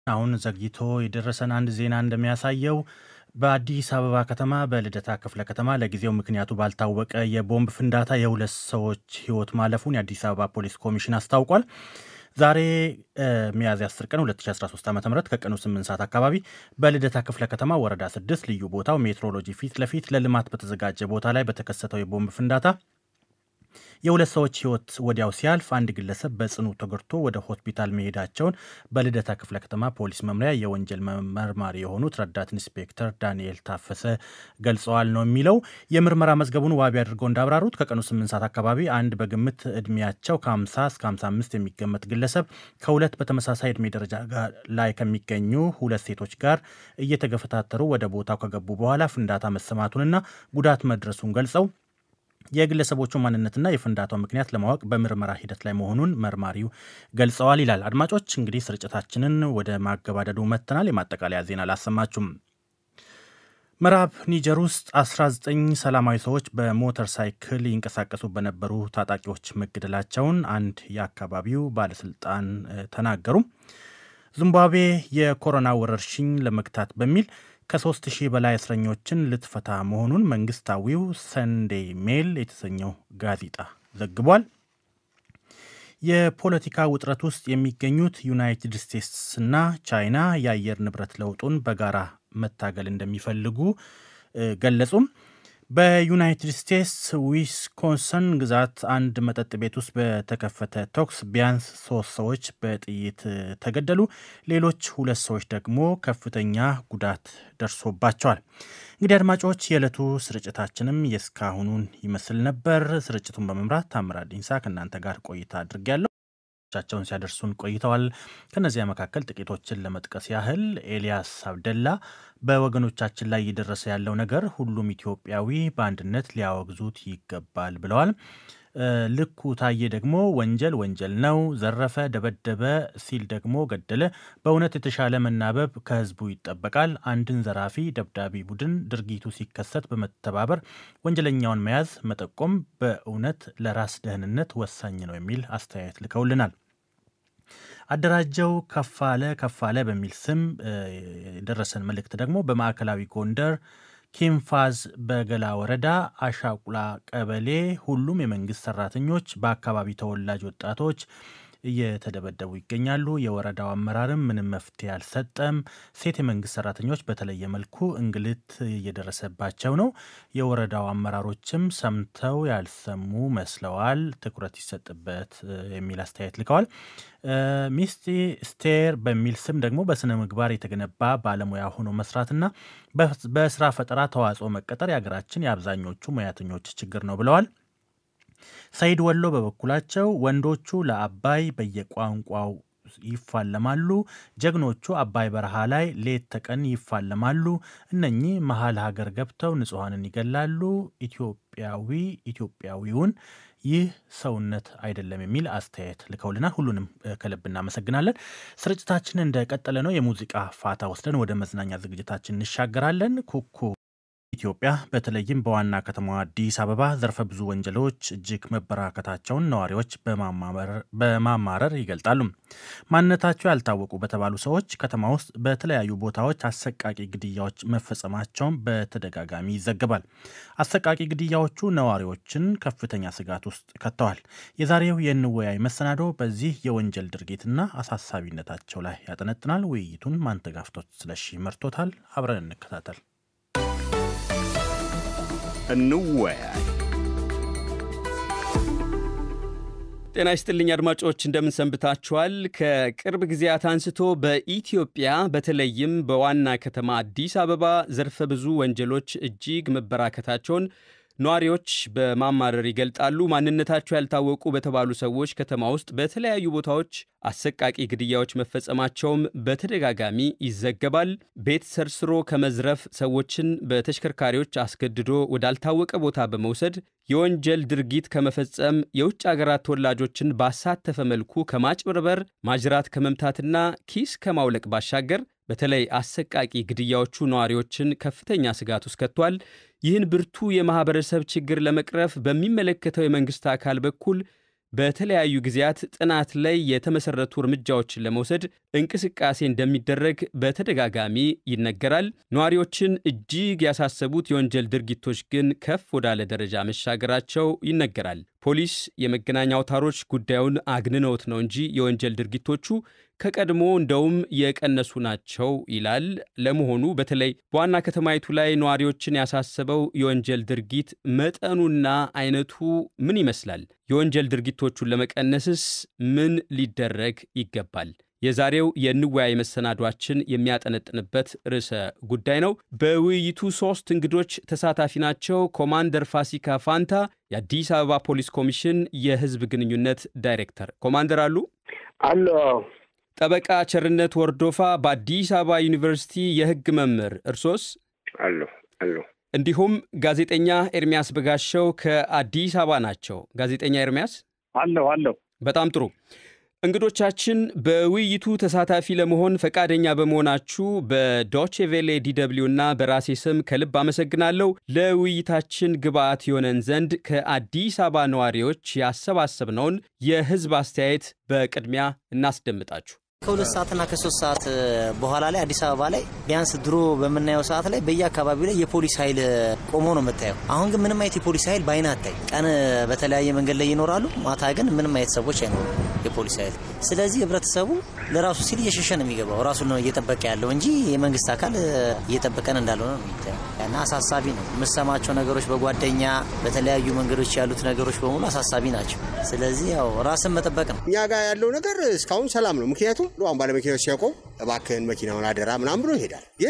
አሁን ዘግይቶ የደረሰን አንድ ዜና እንደሚያሳየው በአዲስ አበባ ከተማ በልደታ ክፍለ ከተማ ለጊዜው ምክንያቱ ባልታወቀ የቦምብ ፍንዳታ የሁለት ሰዎች ሕይወት ማለፉን የአዲስ አበባ ፖሊስ ኮሚሽን አስታውቋል። ዛሬ ሚያዝያ 10 ቀን 2013 ዓ ም ከቀኑ 8 ሰዓት አካባቢ በልደታ ክፍለ ከተማ ወረዳ 6 ልዩ ቦታው ሜትሮሎጂ ፊት ለፊት ለልማት በተዘጋጀ ቦታ ላይ በተከሰተው የቦምብ ፍንዳታ የሁለት ሰዎች ህይወት ወዲያው ሲያልፍ አንድ ግለሰብ በጽኑ ተጎድቶ ወደ ሆስፒታል መሄዳቸውን በልደታ ክፍለ ከተማ ፖሊስ መምሪያ የወንጀል መርማሪ የሆኑት ረዳት ኢንስፔክተር ዳንኤል ታፈሰ ገልጸዋል ነው የሚለው። የምርመራ መዝገቡን ዋቢ አድርገው እንዳብራሩት ከቀኑ 8 ሰዓት አካባቢ አንድ በግምት እድሜያቸው ከ50 እስከ 55 የሚገመት ግለሰብ ከሁለት በተመሳሳይ እድሜ ደረጃ ላይ ከሚገኙ ሁለት ሴቶች ጋር እየተገፈታተሩ ወደ ቦታው ከገቡ በኋላ ፍንዳታ መሰማቱንና ጉዳት መድረሱን ገልጸው የግለሰቦቹ ማንነትና የፍንዳታው ምክንያት ለማወቅ በምርመራ ሂደት ላይ መሆኑን መርማሪው ገልጸዋል ይላል። አድማጮች እንግዲህ ስርጭታችንን ወደ ማገባደዱ መጥተናል። የማጠቃለያ ዜና አላሰማችሁም። ምዕራብ ኒጀር ውስጥ 19 ሰላማዊ ሰዎች በሞተር ሳይክል ይንቀሳቀሱ በነበሩ ታጣቂዎች መገደላቸውን አንድ የአካባቢው ባለስልጣን ተናገሩ። ዚምባብዌ የኮሮና ወረርሽኝ ለመግታት በሚል ከሶስት ሺህ በላይ እስረኞችን ልትፈታ መሆኑን መንግስታዊው ሰንዴይ ሜል የተሰኘው ጋዜጣ ዘግቧል። የፖለቲካ ውጥረት ውስጥ የሚገኙት ዩናይትድ ስቴትስና ቻይና የአየር ንብረት ለውጡን በጋራ መታገል እንደሚፈልጉ ገለጹም። በዩናይትድ ስቴትስ ዊስኮንሰን ግዛት አንድ መጠጥ ቤት ውስጥ በተከፈተ ተኩስ ቢያንስ ሶስት ሰዎች በጥይት ተገደሉ። ሌሎች ሁለት ሰዎች ደግሞ ከፍተኛ ጉዳት ደርሶባቸዋል። እንግዲህ አድማጮች የዕለቱ ስርጭታችንም የእስካሁኑን ይመስል ነበር። ስርጭቱን በመምራት ታምራት ዲንሳ ከእናንተ ጋር ቆይታ አድርጌያለሁ። ቻቸውን ሲያደርሱን ቆይተዋል። ከነዚያ መካከል ጥቂቶችን ለመጥቀስ ያህል ኤልያስ አብደላ በወገኖቻችን ላይ እየደረሰ ያለው ነገር ሁሉም ኢትዮጵያዊ በአንድነት ሊያወግዙት ይገባል ብለዋል። ልኩ ታዬ ደግሞ ወንጀል ወንጀል ነው፣ ዘረፈ፣ ደበደበ ሲል ደግሞ ገደለ። በእውነት የተሻለ መናበብ ከህዝቡ ይጠበቃል። አንድን ዘራፊ ደብዳቢ ቡድን ድርጊቱ ሲከሰት በመተባበር ወንጀለኛውን መያዝ፣ መጠቆም በእውነት ለራስ ደህንነት ወሳኝ ነው የሚል አስተያየት ልከውልናል። አደራጀው ከፋለ ከፋለ በሚል ስም የደረሰን መልእክት ደግሞ በማዕከላዊ ጎንደር ኪንፋዝ በገላ ወረዳ አሻቁላ ቀበሌ ሁሉም የመንግስት ሰራተኞች በአካባቢ ተወላጅ ወጣቶች እየተደበደቡ ይገኛሉ። የወረዳው አመራርም ምንም መፍትሄ አልሰጠም። ሴት የመንግስት ሰራተኞች በተለየ መልኩ እንግልት እየደረሰባቸው ነው። የወረዳው አመራሮችም ሰምተው ያልሰሙ መስለዋል። ትኩረት ይሰጥበት የሚል አስተያየት ልከዋል። ሚስቲ ስቴር በሚል ስም ደግሞ በስነ ምግባር የተገነባ ባለሙያ ሆኖ መስራትና በስራ ፈጠራ ተዋጽኦ መቀጠር የሀገራችን የአብዛኞቹ ሙያተኞች ችግር ነው ብለዋል። ሰይድ ወሎ በበኩላቸው ወንዶቹ ለአባይ በየቋንቋው ይፋለማሉ፣ ጀግኖቹ አባይ በረሃ ላይ ሌት ተቀን ይፋለማሉ። እነኚህ መሀል ሀገር ገብተው ንጹሐንን ይገላሉ። ኢትዮጵያዊ ኢትዮጵያዊውን ይህ ሰውነት አይደለም የሚል አስተያየት ልከውልናል። ሁሉንም ከልብ እናመሰግናለን። ስርጭታችን እንደቀጠለ ነው። የሙዚቃ ፋታ ወስደን ወደ መዝናኛ ዝግጅታችን እንሻገራለን። ኩኩ ኢትዮጵያ በተለይም በዋና ከተማዋ አዲስ አበባ ዘርፈ ብዙ ወንጀሎች እጅግ መበራከታቸውን ነዋሪዎች በማማረር ይገልጣሉ። ማንነታቸው ያልታወቁ በተባሉ ሰዎች ከተማ ውስጥ በተለያዩ ቦታዎች አሰቃቂ ግድያዎች መፈጸማቸውን በተደጋጋሚ ይዘገባል። አሰቃቂ ግድያዎቹ ነዋሪዎችን ከፍተኛ ስጋት ውስጥ ከተዋል። የዛሬው የንወያይ መሰናዶ በዚህ የወንጀል ድርጊትና አሳሳቢነታቸው ላይ ያጠነጥናል። ውይይቱን ማንተጋፍቶት ስለሺ መርቶታል። አብረን እንከታተል። እንወያይ። ጤና ይስጥልኝ አድማጮች፣ እንደምን ሰንብታችኋል? ከቅርብ ጊዜያት አንስቶ በኢትዮጵያ በተለይም በዋና ከተማ አዲስ አበባ ዘርፈ ብዙ ወንጀሎች እጅግ መበራከታቸውን ነዋሪዎች በማማረር ይገልጣሉ። ማንነታቸው ያልታወቁ በተባሉ ሰዎች ከተማ ውስጥ በተለያዩ ቦታዎች አሰቃቂ ግድያዎች መፈጸማቸውም በተደጋጋሚ ይዘገባል። ቤት ሰርስሮ ከመዝረፍ፣ ሰዎችን በተሽከርካሪዎች አስገድዶ ወዳልታወቀ ቦታ በመውሰድ የወንጀል ድርጊት ከመፈጸም፣ የውጭ አገራት ተወላጆችን ባሳተፈ መልኩ ከማጭበርበር፣ ማጅራት ከመምታትና ኪስ ከማውለቅ ባሻገር በተለይ አሰቃቂ ግድያዎቹ ነዋሪዎችን ከፍተኛ ስጋት ውስጥ ከቷል። ይህን ብርቱ የማኅበረሰብ ችግር ለመቅረፍ በሚመለከተው የመንግሥት አካል በኩል በተለያዩ ጊዜያት ጥናት ላይ የተመሰረቱ እርምጃዎችን ለመውሰድ እንቅስቃሴ እንደሚደረግ በተደጋጋሚ ይነገራል። ነዋሪዎችን እጅግ ያሳሰቡት የወንጀል ድርጊቶች ግን ከፍ ወዳለ ደረጃ መሻገራቸው ይነገራል። ፖሊስ የመገናኛ አውታሮች ጉዳዩን አግንነውት ነው እንጂ የወንጀል ድርጊቶቹ ከቀድሞ እንደውም የቀነሱ ናቸው ይላል። ለመሆኑ በተለይ በዋና ከተማይቱ ላይ ነዋሪዎችን ያሳሰበው የወንጀል ድርጊት መጠኑና አይነቱ ምን ይመስላል? የወንጀል ድርጊቶቹን ለመቀነስስ ምን ሊደረግ ይገባል? የዛሬው የንወያይ መሰናዷችን የሚያጠነጥንበት ርዕሰ ጉዳይ ነው። በውይይቱ ሶስት እንግዶች ተሳታፊ ናቸው። ኮማንደር ፋሲካ ፋንታ የአዲስ አበባ ፖሊስ ኮሚሽን የሕዝብ ግንኙነት ዳይሬክተር። ኮማንደር አሉ አሎ። ጠበቃ ቸርነት ወርዶፋ በአዲስ አበባ ዩኒቨርሲቲ የሕግ መምህር፣ እርሶስ? አሎ አሎ። እንዲሁም ጋዜጠኛ ኤርሚያስ በጋሻው ከአዲስ አበባ ናቸው። ጋዜጠኛ ኤርሚያስ አለሁ አለሁ። በጣም ጥሩ። እንግዶቻችን በውይይቱ ተሳታፊ ለመሆን ፈቃደኛ በመሆናችሁ በዶቼቬሌ ዲደብልዩ እና በራሴ ስም ከልብ አመሰግናለሁ። ለውይይታችን ግብአት የሆነን ዘንድ ከአዲስ አበባ ነዋሪዎች ያሰባሰብነውን የህዝብ አስተያየት በቅድሚያ እናስደምጣችሁ። ከሁለት ሰዓትና ከሶስት ሰዓት በኋላ ላይ አዲስ አበባ ላይ ቢያንስ ድሮ በምናየው ሰዓት ላይ በየአካባቢው ላይ የፖሊስ ኃይል ቆሞ ነው የምታየው። አሁን ግን ምንም አይነት የፖሊስ ኃይል በአይን አታይ። ቀን በተለያየ መንገድ ላይ ይኖራሉ፣ ማታ ግን ምንም አይነት ሰዎች አይኖሩም የፖሊስ ኃይል። ስለዚህ ህብረተሰቡ ለራሱ ሲል እየሸሸ ነው የሚገባው። ራሱ ነው እየጠበቀ ያለው እንጂ የመንግስት አካል እየጠበቀን እንዳልሆነ ነው የሚታየው እና አሳሳቢ ነው። የምሰማቸው ነገሮች በጓደኛ በተለያዩ መንገዶች ያሉት ነገሮች በሙሉ አሳሳቢ ናቸው። ስለዚህ ያው ራስን መጠበቅ ነው። እኛ ጋር ያለው ነገር እስካሁን ሰላም ነው። ምክንያቱም አሁን ባለመኪናዎች ሲያቆም እባክህን መኪናውን አደራ ምናምን ብሎ ይሄዳል። ግን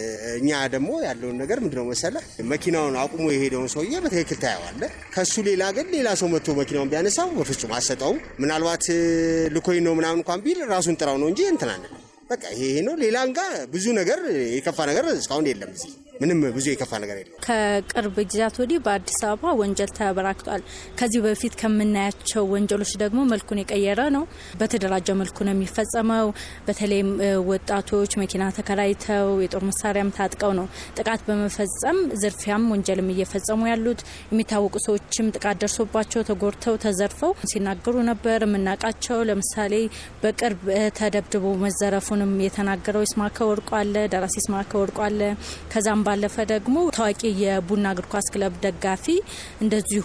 እኛ ደግሞ ያለውን ነገር ምንድነው መሰለህ መኪናውን አቁሞ የሄደውን ሰውዬ በትክክል ታየዋለህ። ከሱ ሌላ ግን ሌላ ሰው መጥቶ መኪናውን ቢያነሳው በፍጹም አሰጠውም። ምናልባት ልኮኝ ነው ምናምን እንኳን ቢል ራሱን ጥራው ነው እንጂ እንትናን በቃ ይሄ ነው። ሌላ እንጋ ብዙ ነገር የከፋ ነገር እስካሁን የለም እዚህ ምንም ብዙ የከፋ ነገር የለም። ከቅርብ ጊዜያት ወዲህ በአዲስ አበባ ወንጀል ተበራክቷል። ከዚህ በፊት ከምናያቸው ወንጀሎች ደግሞ መልኩን የቀየረ ነው። በተደራጀ መልኩ ነው የሚፈጸመው። በተለይም ወጣቶች መኪና ተከራይተው የጦር መሳሪያም ታጥቀው ነው ጥቃት በመፈጸም ዝርፊያም ወንጀልም እየፈጸሙ ያሉት። የሚታወቁ ሰዎችም ጥቃት ደርሶባቸው ተጎድተው ተዘርፈው ሲናገሩ ነበር የምናውቃቸው። ለምሳሌ በቅርብ ተደብድቦ መዘረፉንም የተናገረው ይስማከ ወርቁ አለ፣ ደራሲ ይስማከ ወርቁ አለ። ከዛም ባለፈ ደግሞ ታዋቂ የቡና እግር ኳስ ክለብ ደጋፊ እንደዚሁ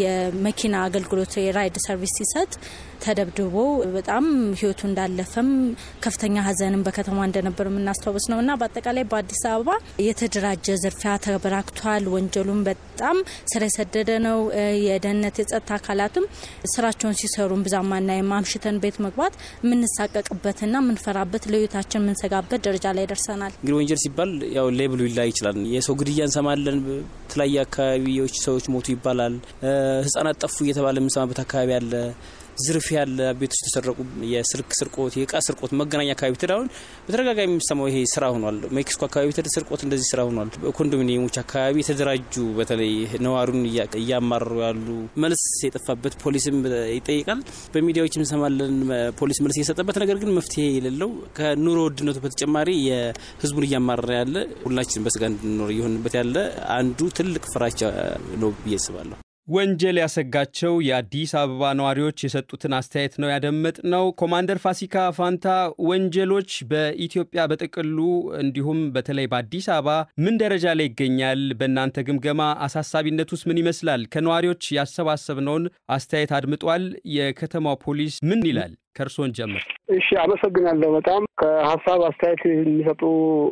የመኪና አገልግሎት የራይድ ሰርቪስ ሲሰጥ ተደብድቦ በጣም ሕይወቱ እንዳለፈም ከፍተኛ ሐዘንም በከተማ እንደነበር የምናስታውስ ነው እና በአጠቃላይ በአዲስ አበባ የተደራጀ ዝርፊያ ተበራክቷል። ወንጀሉም በጣም ስር የሰደደ ነው። የደህንነት የጸጥታ አካላትም ስራቸውን ሲሰሩም ብዛም አናይም። አምሽተን ቤት መግባት የምንሳቀቅበትና የምንፈራበት ለሕይወታችን የምንሰጋበት ደረጃ ላይ ደርሰናል። እንግዲህ ወንጀል ሲባል ያው ሌብሉ ይላይ ይችላል። የሰው ግድያ እንሰማለን። በተለያየ አካባቢዎች ሰዎች ሞቱ ይባላል። ህጻናት ጠፉ እየተባለ የምንሰማበት አካባቢ አለ። ዝርፊያ ያለ ቤቶች የተሰረቁ፣ የስልክ ስርቆት፣ የእቃ ስርቆት መገናኛ አካባቢ ትዳሁን በተደጋጋሚ የሚሰማው ይሄ ስራ ሆኗል። ሜክሲኮ አካባቢ ስርቆት እንደዚህ ስራ ሆኗል። ኮንዶሚኒየሞች አካባቢ የተደራጁ በተለይ ነዋሪውን እያማረሩ ያሉ መልስ የጠፋበት ፖሊስም ይጠይቃል። በሚዲያዎች እንሰማለን ፖሊስ መልስ እየሰጠበት ነገር ግን መፍትሄ የሌለው ከኑሮ ውድነቱ በተጨማሪ የህዝቡን እያማረረ ያለ ሁላችን በስጋ እንድንኖር እየሆንበት ያለ አንዱ ትልቅ ፍራቻ ነው ብዬ አስባለሁ። ወንጀል ያሰጋቸው የአዲስ አበባ ነዋሪዎች የሰጡትን አስተያየት ነው ያደመጥነው። ኮማንደር ፋሲካ ፋንታ፣ ወንጀሎች በኢትዮጵያ በጥቅሉ እንዲሁም በተለይ በአዲስ አበባ ምን ደረጃ ላይ ይገኛል? በእናንተ ግምገማ አሳሳቢነቱስ ምን ይመስላል? ከነዋሪዎች ያሰባሰብነውን አስተያየት አድምጧል። የከተማው ፖሊስ ምን ይላል? ከእርሶን ጀምር። እሺ፣ አመሰግናለሁ። በጣም ከሀሳብ አስተያየት የሚሰጡ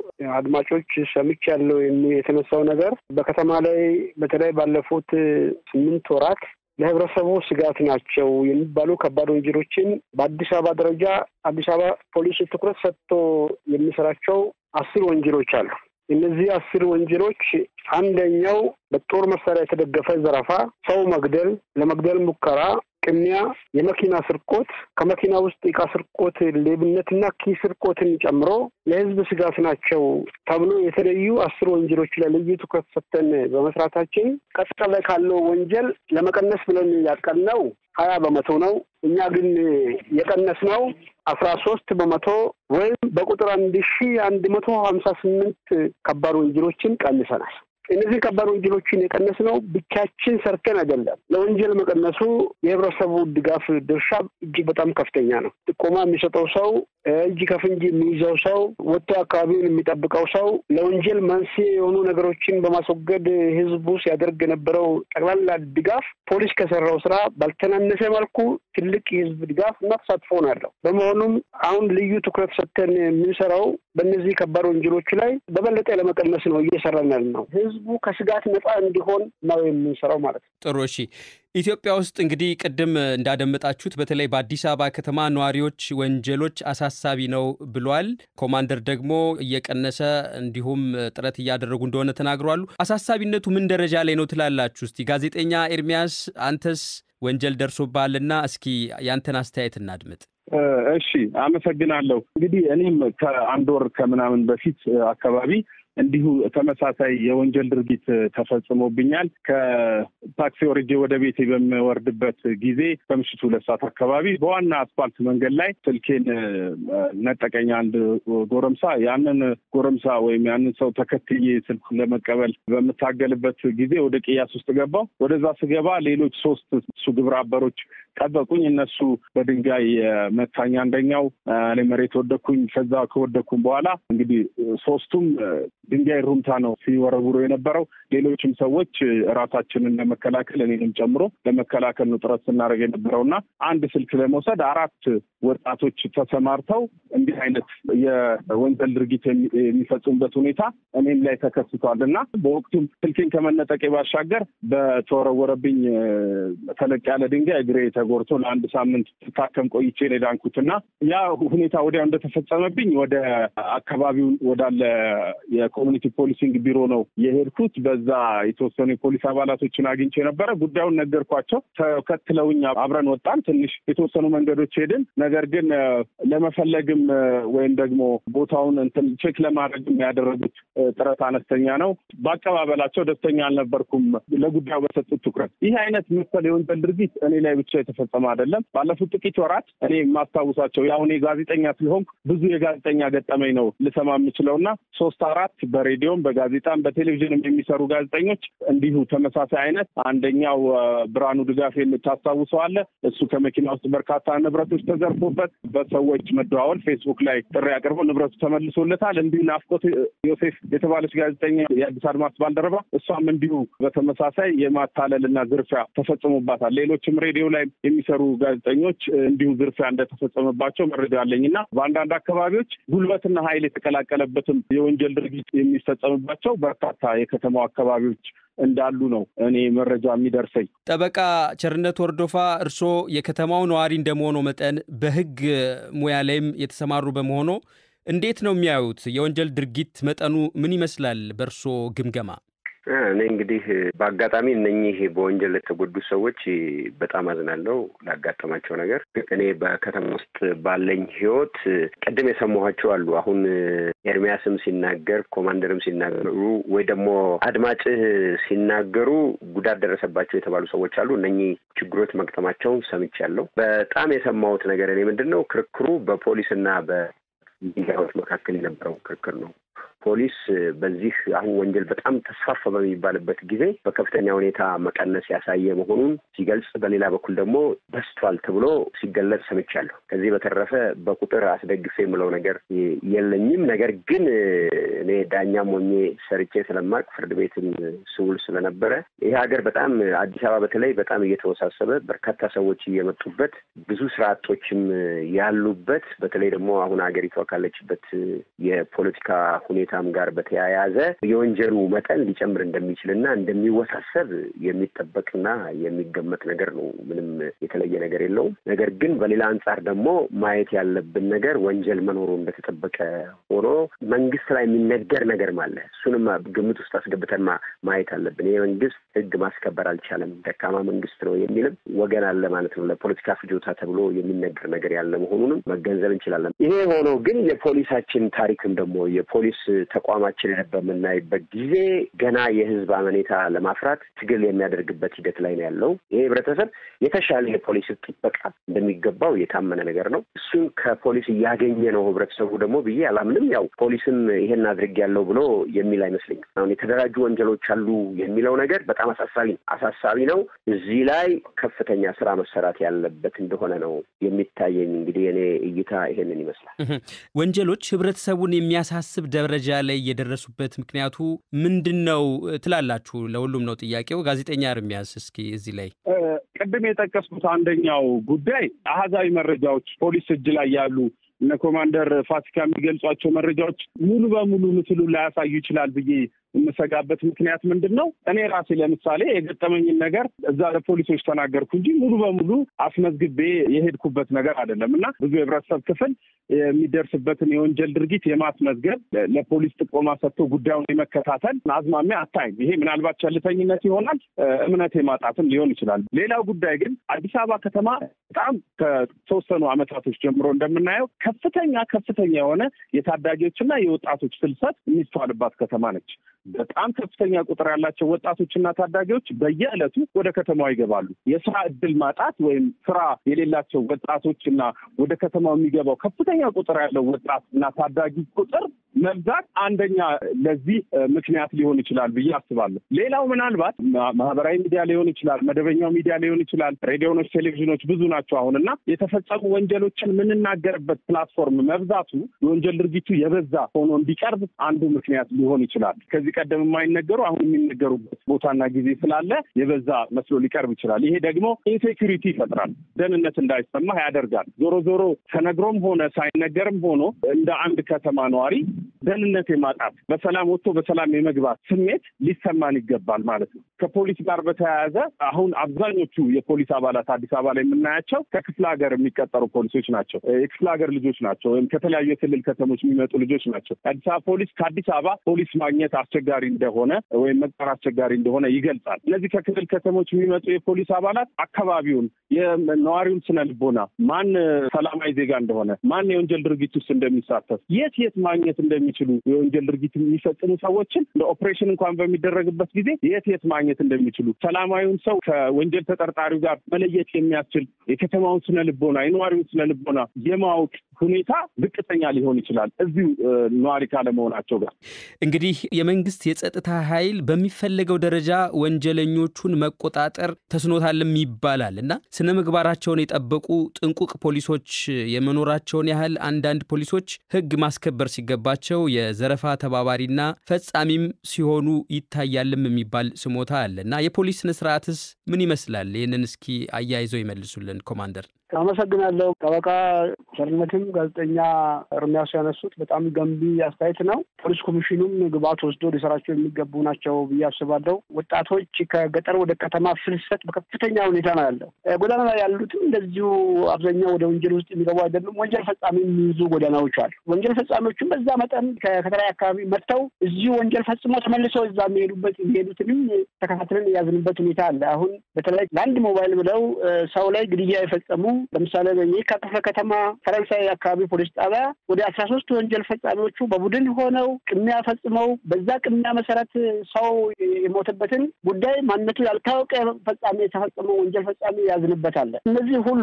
አድማጮች ሰምቻለሁ። የተነሳው ነገር በከተማ ላይ በተለይ ባለፉት ስምንት ወራት ለህብረተሰቡ ስጋት ናቸው የሚባሉ ከባድ ወንጀሎችን በአዲስ አበባ ደረጃ አዲስ አበባ ፖሊስ ትኩረት ሰጥቶ የሚሰራቸው አስር ወንጀሎች አሉ። እነዚህ አስር ወንጀሎች አንደኛው በጦር መሳሪያ የተደገፈ ዘረፋ፣ ሰው መግደል፣ ለመግደል ሙከራ ቅሚያ፣ የመኪና ስርቆት፣ ከመኪና ውስጥ እቃ ስርቆት፣ ሌብነትና ኪስ ስርቆትን ጨምሮ ለህዝብ ስጋት ናቸው ተብሎ የተለዩ አስር ወንጀሎች ላይ ልዩ ትኩረት ሰጥተን በመስራታችን ቀጣይ ካለው ወንጀል ለመቀነስ ብለን ያቀድነው ሀያ በመቶ ነው። እኛ ግን የቀነስነው አስራ ሶስት በመቶ ወይም በቁጥር አንድ ሺ አንድ መቶ ሀምሳ ስምንት ከባድ ወንጀሎችን ቀንሰናል። እነዚህ ከባድ ወንጀሎችን የቀነስ ነው ብቻችን ሰርተን አይደለም። ለወንጀል መቀነሱ የህብረተሰቡ ድጋፍ ድርሻ እጅግ በጣም ከፍተኛ ነው። ጥቆማ የሚሰጠው ሰው፣ እጅ ከፍንጅ የሚይዘው ሰው፣ ወጥቶ አካባቢውን የሚጠብቀው ሰው ለወንጀል መንስኤ የሆኑ ነገሮችን በማስወገድ ህዝቡ ሲያደርግ የነበረው ጠቅላላ ድጋፍ ፖሊስ ከሰራው ስራ ባልተናነሰ መልኩ ትልቅ የህዝብ ድጋፍ እና ተሳትፎ ነው ያለው። በመሆኑም አሁን ልዩ ትኩረት ሰጥተን የምንሰራው በእነዚህ ከባድ ወንጀሎች ላይ በበለጠ ለመቀነስ ነው እየሰራን ያለ ነው። ህዝቡ ከስጋት ነፃ እንዲሆን ነው የምንሰራው ማለት ነው። ጥሩ እሺ። ኢትዮጵያ ውስጥ እንግዲህ ቅድም እንዳደመጣችሁት በተለይ በአዲስ አበባ ከተማ ነዋሪዎች ወንጀሎች አሳሳቢ ነው ብሏል። ኮማንደር ደግሞ እየቀነሰ እንዲሁም ጥረት እያደረጉ እንደሆነ ተናግሯሉ። አሳሳቢነቱ ምን ደረጃ ላይ ነው ትላላችሁ? እስቲ ጋዜጠኛ ኤርሚያስ አንተስ ወንጀል ደርሶብሃልና እስኪ ያንተን አስተያየት እናድምጥ። እሺ፣ አመሰግናለሁ። እንግዲህ እኔም ከአንድ ወር ከምናምን በፊት አካባቢ እንዲሁ ተመሳሳይ የወንጀል ድርጊት ተፈጽሞብኛል። ከታክሲ ወርጄ ወደ ቤቴ በምወርድበት ጊዜ ከምሽቱ ሁለት ሰዓት አካባቢ በዋና አስፋልት መንገድ ላይ ስልኬን ነጠቀኝ አንድ ጎረምሳ። ያንን ጎረምሳ ወይም ያንን ሰው ተከትዬ ስልክ ለመቀበል በምታገልበት ጊዜ ወደ ቅያስ ውስጥ ገባው። ወደዛ ስገባ ሌሎች ሶስት እሱ ግብረ አበሮች ጠበቁኝ። እነሱ በድንጋይ መታኝ። አንደኛው እኔ መሬት ወደኩኝ። ከዛ ከወደኩም በኋላ እንግዲህ ሶስቱም ድንጋይ ሩምታ ነው ሲወረውሩ የነበረው። ሌሎችም ሰዎች ራሳችንን ለመከላከል እኔንም ጨምሮ ለመከላከል ነው ጥረት ስናደርግ የነበረው እና አንድ ስልክ ለመውሰድ አራት ወጣቶች ተሰማርተው እንዲህ አይነት የወንጀል ድርጊት የሚፈጽሙበት ሁኔታ እኔም ላይ ተከስቷል እና በወቅቱም ስልኬን ከመነጠቄ ባሻገር በተወረወረብኝ ተለቅ ያለ ድንጋይ እግሬ ተጎርቶ ለአንድ ሳምንት ስታከም ቆይቼ ነው የዳንኩት እና ያ ሁኔታ ወዲያው እንደተፈጸመብኝ ወደ አካባቢው ወዳለ የኮሚኒቲ ፖሊሲንግ ቢሮ ነው የሄድኩት። በዛ የተወሰኑ የፖሊስ አባላቶችን አግኝቼ ነበረ። ጉዳዩን ነገርኳቸው። ተከትለውኝ አብረን ወጣን። ትንሽ የተወሰኑ መንገዶች ሄድን። ነገር ግን ለመፈለግም ወይም ደግሞ ቦታውን እንትን ቼክ ለማድረግም ያደረጉት ጥረት አነስተኛ ነው። በአቀባበላቸው ደስተኛ አልነበርኩም። ለጉዳዩ በሰጡት ትኩረት ይህ አይነት መሰል የወንጀል ድርጊት እኔ ላይ ብቻ የተፈጸመ አይደለም። ባለፉት ጥቂት ወራት እኔ የማስታውሳቸው የአሁን ጋዜጠኛ ስለሆንኩ ብዙ የጋዜጠኛ ገጠመኝ ነው ልሰማ የምችለው እና ሶስት አራት በሬዲዮም በጋዜጣም በቴሌቪዥንም የሚሰሩ ጋዜጠኞች እንዲሁ ተመሳሳይ አይነት አንደኛው ብርሃኑ ድጋፍ የምታስታውሰዋለ እሱ ከመኪና ውስጥ በርካታ ንብረቶች ተዘርፎበት በሰዎች መደዋወል ፌስቡክ ላይ ጥሪ አቅርቦ ንብረቱ ተመልሶለታል። እንዲሁ ናፍቆት ዮሴፍ የተባለች ጋዜጠኛ የአዲስ አድማስ ባልደረባ እሷም እንዲሁ በተመሳሳይ የማታለል እና ዝርፊያ ተፈጽሞባታል። ሌሎችም ሬዲዮ ላይ የሚሰሩ ጋዜጠኞች እንዲሁ ዝርፊያ እንደተፈጸመባቸው መረጃ አለኝ እና በአንዳንድ አካባቢዎች ጉልበትና ኃይል የተቀላቀለበትም የወንጀል ድርጊት የሚፈጸምባቸው በርካታ የከተማው አካባቢዎች እንዳሉ ነው እኔ መረጃ የሚደርሰኝ። ጠበቃ ቸርነት ወርዶፋ እርስዎ የከተማው ነዋሪ እንደመሆኑ መጠን በሕግ ሙያ ላይም የተሰማሩ በመሆኑ እንዴት ነው የሚያዩት? የወንጀል ድርጊት መጠኑ ምን ይመስላል በእርስዎ ግምገማ? እኔ እንግዲህ በአጋጣሚ እነኚህ በወንጀል ለተጎዱ ሰዎች በጣም አዝናለሁ ላጋጠማቸው ነገር። እኔ በከተማ ውስጥ ባለኝ ህይወት ቅድም የሰማኋቸው አሉ። አሁን ኤርሚያስም ሲናገር፣ ኮማንደርም ሲናገሩ ወይ ደግሞ አድማጭህ ሲናገሩ ጉዳት ደረሰባቸው የተባሉ ሰዎች አሉ። እነኚህ ችግሮች መግጠማቸውን ሰምቻለሁ። በጣም የሰማሁት ነገር እኔ ምንድን ነው ክርክሩ በፖሊስና በሚዲያዎች መካከል የነበረው ክርክር ነው። ፖሊስ በዚህ አሁን ወንጀል በጣም ተስፋፋ በሚባልበት ጊዜ በከፍተኛ ሁኔታ መቀነስ ያሳየ መሆኑን ሲገልጽ፣ በሌላ በኩል ደግሞ በስቷል ተብሎ ሲገለጽ ሰምቻለሁ። ከዚህ በተረፈ በቁጥር አስደግፌ የምለው ነገር የለኝም። ነገር ግን እኔ ዳኛም ሆኜ ሰርቼ ስለማቅ ፍርድ ቤትም ስውል ስለነበረ ይህ ሀገር በጣም አዲስ አበባ በተለይ በጣም እየተወሳሰበ በርካታ ሰዎች እየመጡበት ብዙ ስራ አጦችም ያሉበት በተለይ ደግሞ አሁን ሀገሪቷ ካለችበት የፖለቲካ ሁኔታ ሁኔታም ጋር በተያያዘ የወንጀሉ መጠን ሊጨምር እንደሚችልና እንደሚወሳሰብ የሚጠበቅና የሚገመት ነገር ነው። ምንም የተለየ ነገር የለውም። ነገር ግን በሌላ አንጻር ደግሞ ማየት ያለብን ነገር ወንጀል መኖሩ እንደተጠበቀ ሆኖ መንግስት ላይ የሚነገር ነገር አለ። እሱንም ግምት ውስጥ አስገብተን ማየት አለብን። ይህ መንግስት ህግ ማስከበር አልቻለም፣ ደካማ መንግስት ነው የሚልም ወገን አለ ማለት ነው። ለፖለቲካ ፍጆታ ተብሎ የሚነገር ነገር ያለ መሆኑንም መገንዘብ እንችላለን። ይሄ ሆኖ ግን የፖሊሳችን ታሪክም ደግሞ የፖሊስ ተቋማችንን በምናይበት ጊዜ ገና የህዝብ አመኔታ ለማፍራት ትግል የሚያደርግበት ሂደት ላይ ነው ያለው። ይሄ ህብረተሰብ የተሻለ የፖሊስ ጥበቃ እንደሚገባው የታመነ ነገር ነው። እሱን ከፖሊስ እያገኘ ነው ህብረተሰቡ ደግሞ ብዬ አላምንም። ያው ፖሊስም ይሄን አድርጌያለሁ ብሎ የሚል አይመስለኝም። አሁን የተደራጁ ወንጀሎች አሉ የሚለው ነገር በጣም አሳሳቢ ነው አሳሳቢ ነው። እዚህ ላይ ከፍተኛ ስራ መሰራት ያለበት እንደሆነ ነው የሚታየኝ። እንግዲህ እኔ እይታ ይሄንን ይመስላል። ወንጀሎች ህብረተሰቡን የሚያሳስብ ደረጃ ላይ የደረሱበት ምክንያቱ ምንድን ነው ትላላችሁ? ለሁሉም ነው ጥያቄው። ጋዜጠኛ እርሚያስ እስኪ እዚህ ላይ ቅድም የጠቀስኩት አንደኛው ጉዳይ አሃዛዊ መረጃዎች ፖሊስ እጅ ላይ ያሉ እነ ኮማንደር ፋሲካ የሚገልጿቸው መረጃዎች ሙሉ በሙሉ ምስሉን ላያሳዩ ይችላል ብዬ የምሰጋበት ምክንያት ምንድን ነው? እኔ ራሴ ለምሳሌ የገጠመኝን ነገር እዛ ለፖሊሶች ተናገርኩ እንጂ ሙሉ በሙሉ አስመዝግቤ የሄድኩበት ነገር አይደለም እና ብዙ የህብረተሰብ ክፍል የሚደርስበትን የወንጀል ድርጊት የማስመዝገብ ለፖሊስ ጥቆማ ሰጥቶ ጉዳዩን የመከታተል አዝማሚያ አታይም። ይሄ ምናልባት ቸልተኝነት ይሆናል፣ እምነት የማጣትም ሊሆን ይችላል። ሌላው ጉዳይ ግን አዲስ አበባ ከተማ በጣም ከተወሰኑ አመታቶች ጀምሮ እንደምናየው ከፍተኛ ከፍተኛ የሆነ የታዳጊዎችና የወጣቶች ፍልሰት የሚስተዋልባት ከተማ ነች። በጣም ከፍተኛ ቁጥር ያላቸው ወጣቶችና ታዳጊዎች በየዕለቱ ወደ ከተማዋ ይገባሉ። የስራ እድል ማጣት ወይም ስራ የሌላቸው ወጣቶች እና ወደ ከተማው የሚገባው ከፍተኛ ቁጥር ያለው ወጣት እና ታዳጊ ቁጥር መብዛት አንደኛ ለዚህ ምክንያት ሊሆን ይችላል ብዬ አስባለሁ። ሌላው ምናልባት ማህበራዊ ሚዲያ ሊሆን ይችላል፣ መደበኛው ሚዲያ ሊሆን ይችላል፣ ሬዲዮኖች፣ ቴሌቪዥኖች ብዙ ናቸው አሁን እና የተፈጸሙ ወንጀሎችን የምንናገርበት ፕላትፎርም መብዛቱ የወንጀል ድርጊቱ የበዛ ሆኖ እንዲቀርብ አንዱ ምክንያት ሊሆን ይችላል። ከዚህ ቀደም የማይነገሩ አሁን የሚነገሩበት ቦታና ጊዜ ስላለ የበዛ መስሎ ሊቀርብ ይችላል። ይሄ ደግሞ ኢንሴኪሪቲ ይፈጥራል፣ ደህንነት እንዳይሰማህ ያደርጋል። ዞሮ ዞሮ ተነግሮም ሆነ ሳይነገርም ሆኖ እንደ አንድ ከተማ ነዋሪ ደህንነት የማጣት በሰላም ወጥቶ በሰላም የመግባት ስሜት ሊሰማን ይገባል ማለት ነው። ከፖሊስ ጋር በተያያዘ አሁን አብዛኞቹ የፖሊስ አባላት አዲስ አበባ ላይ የምናያቸው ከክፍለ ሀገር የሚቀጠሩ ፖሊሶች ናቸው። የክፍለ ሀገር ልጆች ናቸው፣ ወይም ከተለያዩ የክልል ከተሞች የሚመጡ ልጆች ናቸው። አዲስ አበባ ፖሊስ ከአዲስ አበባ ፖሊስ ማግኘት አስቸጋሪ እንደሆነ ወይም መቅጠር አስቸጋሪ እንደሆነ ይገልጻል። እነዚህ ከክልል ከተሞች የሚመጡ የፖሊስ አባላት አካባቢውን የነዋሪውን ስነ ልቦና ማን ሰላማዊ ዜጋ እንደሆነ ማን የወንጀል ድርጊት ውስጥ እንደሚሳተፍ የት የት ማግኘት እንደሚችሉ የወንጀል ድርጊት የሚፈጽሙ ሰዎችን ለኦፕሬሽን እንኳን በሚደረግበት ጊዜ የት የት ማግኘት እንደሚችሉ ሰላማዊውን ሰው ከወንጀል ተጠርጣሪው ጋር መለየት የሚያስችል የከተማውን ስነ ልቦና የነዋሪውን ስነ ልቦና የማወቅ ሁኔታ ዝቅተኛ ሊሆን ይችላል እዚሁ ነዋሪ ካለመሆናቸው ጋር። እንግዲህ የመንግስት የጸጥታ ኃይል በሚፈለገው ደረጃ ወንጀለኞቹን መቆጣጠር ተስኖታልም ይባላል እና ስነ ምግባራቸውን የጠበቁ ጥንቁቅ ፖሊሶች የመኖራቸውን ያህል አንዳንድ ፖሊሶች ሕግ ማስከበር ሲገባቸው የዘረፋ ተባባሪና ፈጻሚም ሲሆኑ ይታያልም የሚባል ስሞታ አለ እና የፖሊስ ስነ ስርዓትስ ምን ይመስላል? ይህንን እስኪ አያይዘው ይመልሱልን ኮማንደር። አመሰግናለሁ። ጠበቃ ቸርነትም ጋዜጠኛ እርሚያሱ ያነሱት በጣም ገንቢ አስተያየት ነው። ፖሊስ ኮሚሽኑም ግብዓት ወስዶ ሊሰራቸው የሚገቡ ናቸው ብዬ አስባለሁ። ወጣቶች ከገጠር ወደ ከተማ ፍልሰት በከፍተኛ ሁኔታ ነው ያለው። ጎዳና ላይ ያሉትም እንደዚሁ አብዛኛው ወደ ወንጀል ውስጥ የሚገቡ አይደሉም። ወንጀል ፈጻሚ የሚይዙ ጎዳናዎች አሉ። ወንጀል ፈጻሚዎችም በዛ መጠን ከተለያየ አካባቢ መጥተው እዚሁ ወንጀል ፈጽሞ ተመልሰው እዛ የሚሄዱበት የሚሄዱትንም ተከታትለን የያዝንበት ሁኔታ አለ። አሁን በተለይ ለአንድ ሞባይል ብለው ሰው ላይ ግድያ የፈጸሙ ለምሳሌ የካ ክፍለ ከተማ ፈረንሳይ አካባቢ ፖሊስ ጣቢያ ወደ አስራ ሶስት ወንጀል ፈጻሚዎቹ በቡድን ሆነው ቅሚያ ፈጽመው በዛ ቅሚያ መሰረት ሰው የሞተበትን ጉዳይ ማንነቱ ያልታወቀ ፈጻሚ የተፈጸመው ወንጀል ፈጻሚ ያዝንበታል። እነዚህ ሁሉ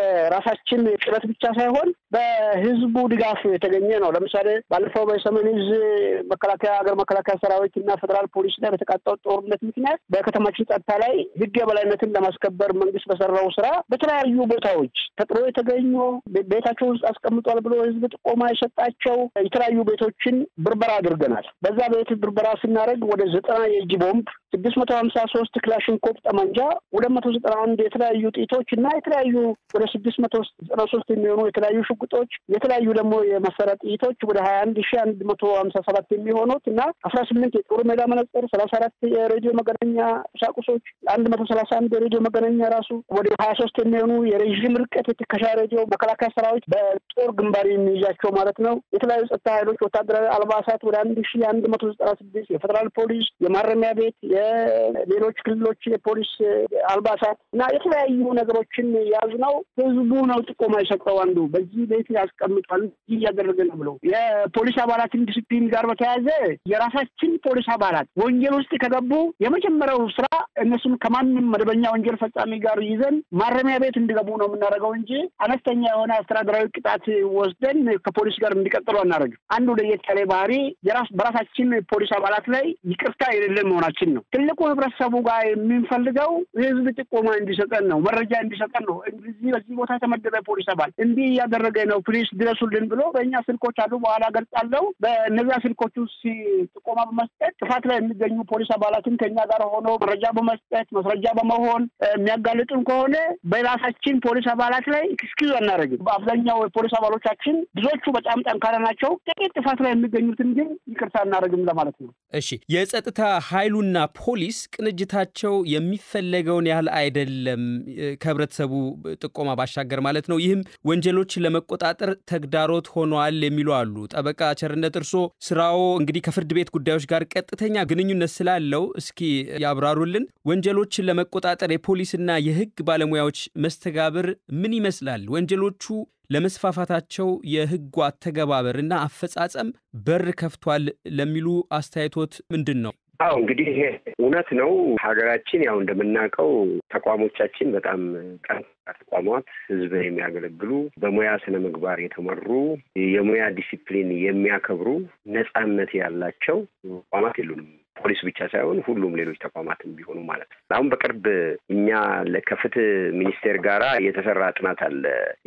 በራሳችን ጥረት ብቻ ሳይሆን በህዝቡ ድጋፍ የተገኘ ነው። ለምሳሌ ባለፈው በሰሜን ዕዝ መከላከያ ሀገር መከላከያ ሰራዊት እና ፌዴራል ፖሊስ ላይ በተቃጣው ጦርነት ምክንያት በከተማችን ጸጥታ ላይ ህግ የበላይነትን ለማስከበር መንግስት በሰራው ስራ በተለያዩ ቦታዎች ተጥሎ የተገኙ ቤታቸው ውስጥ አስቀምጧል ብሎ ህዝብ ጥቆማ የሰጣቸው የተለያዩ ቤቶችን ብርበራ አድርገናል። በዛ ቤት ብርበራ ስናደርግ ወደ ዘጠና የእጅ ቦምብ፣ ስድስት መቶ ሀምሳ ሶስት ክላሽንኮቭ ጠመንጃ፣ ሁለት መቶ ዘጠና አንድ የተለያዩ ጥይቶች እና የተለያዩ ወደ ስድስት መቶ ዘጠና ሶስት የሚሆኑ የተለያዩ ሽጉጦች፣ የተለያዩ ደግሞ የመሳሪያ ጥይቶች ወደ ሀያ አንድ ሺ አንድ መቶ ሀምሳ ሰባት የሚሆኑት እና አስራ ስምንት የጦር ሜዳ መነጽር፣ ሰላሳ አራት የሬዲዮ መገናኛ ቁሳቁሶች፣ አንድ መቶ ሰላሳ አንድ የሬዲዮ መገናኛ ራሱ ወደ ሀያ ሶስት የሚሆኑ የሬዥም ረጅም ርቀት የተከሻረጀው መከላከያ ሰራዊት በጦር ግንባር የሚይዛቸው ማለት ነው። የተለያዩ ጸጥታ ኃይሎች ወታደራዊ አልባሳት ወደ አንድ ሺ አንድ መቶ ዘጠና ስድስት የፌዴራል ፖሊስ፣ የማረሚያ ቤት፣ የሌሎች ክልሎች የፖሊስ አልባሳት እና የተለያዩ ነገሮችን የያዝ ነው። ህዝቡ ነው ጥቆማ የሰጠው። አንዱ በዚህ ቤት ያስቀምጧል ይህ እያደረገ ነው ብለው የፖሊስ አባላትን ዲስፕሊን ጋር በተያያዘ የራሳችን ፖሊስ አባላት ወንጀል ውስጥ ከገቡ የመጀመሪያው ስራ እነሱን ከማንም መደበኛ ወንጀል ፈጻሚ ጋር ይዘን ማረሚያ ቤት እንዲገቡ ነው የምናደርገው እንጂ አነስተኛ የሆነ አስተዳደራዊ ቅጣት ወስደን ከፖሊስ ጋር እንዲቀጥሉ አናደርግም። አንዱ ለየት ያለ ባህሪ የራስ በራሳችን ፖሊስ አባላት ላይ ይቅርታ የሌለን መሆናችን ነው። ትልቁ ህብረተሰቡ ጋር የምንፈልገው ህዝብ ጥቆማ እንዲሰጠን ነው፣ መረጃ እንዲሰጠን ነው። እዚህ በዚህ ቦታ የተመደበ ፖሊስ አባል እንዲህ እያደረገ ነው፣ ፕሊስ ድረሱልን ብሎ በእኛ ስልኮች አሉ፣ በኋላ ገልጻለው። በእነዚያ ስልኮች ውስጥ ጥቆማ በመስጠት ጥፋት ላይ የሚገኙ ፖሊስ አባላትን ከኛ ጋር ሆኖ መረጃ በመስጠት ማስረጃ በመሆን የሚያጋልጡን ከሆነ በራሳችን ፖሊስ አባላት ላይ ኤክስኪውዝ አናደርግም። በአብዛኛው የፖሊስ አባሎቻችን ብዙዎቹ በጣም ጠንካራ ናቸው። ጥቂት ጥፋት ላይ የሚገኙትን ግን ይቅርታ አናደርግም ለማለት ነው። እሺ፣ የጸጥታ ኃይሉና ፖሊስ ቅንጅታቸው የሚፈለገውን ያህል አይደለም፣ ከህብረተሰቡ ጥቆማ ባሻገር ማለት ነው። ይህም ወንጀሎችን ለመቆጣጠር ተግዳሮት ሆኗል የሚሉ አሉ። ጠበቃ ቸርነት እርሶ ስራዎ እንግዲህ ከፍርድ ቤት ጉዳዮች ጋር ቀጥተኛ ግንኙነት ስላለው እስኪ ያብራሩልን። ወንጀሎችን ለመቆጣጠር የፖሊስና የህግ ባለሙያዎች መስተጋብር ምን ይመስላል? ወንጀሎቹ ለመስፋፋታቸው የህጉ አተገባበርና አፈጻጸም በር ከፍቷል ለሚሉ አስተያየቶት ምንድን ነው? አዎ እንግዲህ ይሄ እውነት ነው። ሀገራችን ያው እንደምናውቀው ተቋሞቻችን በጣም ጠንካራ ተቋማት፣ ህዝብን የሚያገለግሉ በሙያ ስነ ምግባር የተመሩ የሙያ ዲሲፕሊን የሚያከብሩ ነጻነት ያላቸው ተቋማት የሉንም። ፖሊስ ብቻ ሳይሆን ሁሉም ሌሎች ተቋማትም ቢሆኑ ማለት ነው። አሁን በቅርብ እኛ ከፍትህ ሚኒስቴር ጋራ የተሰራ ጥናት አለ።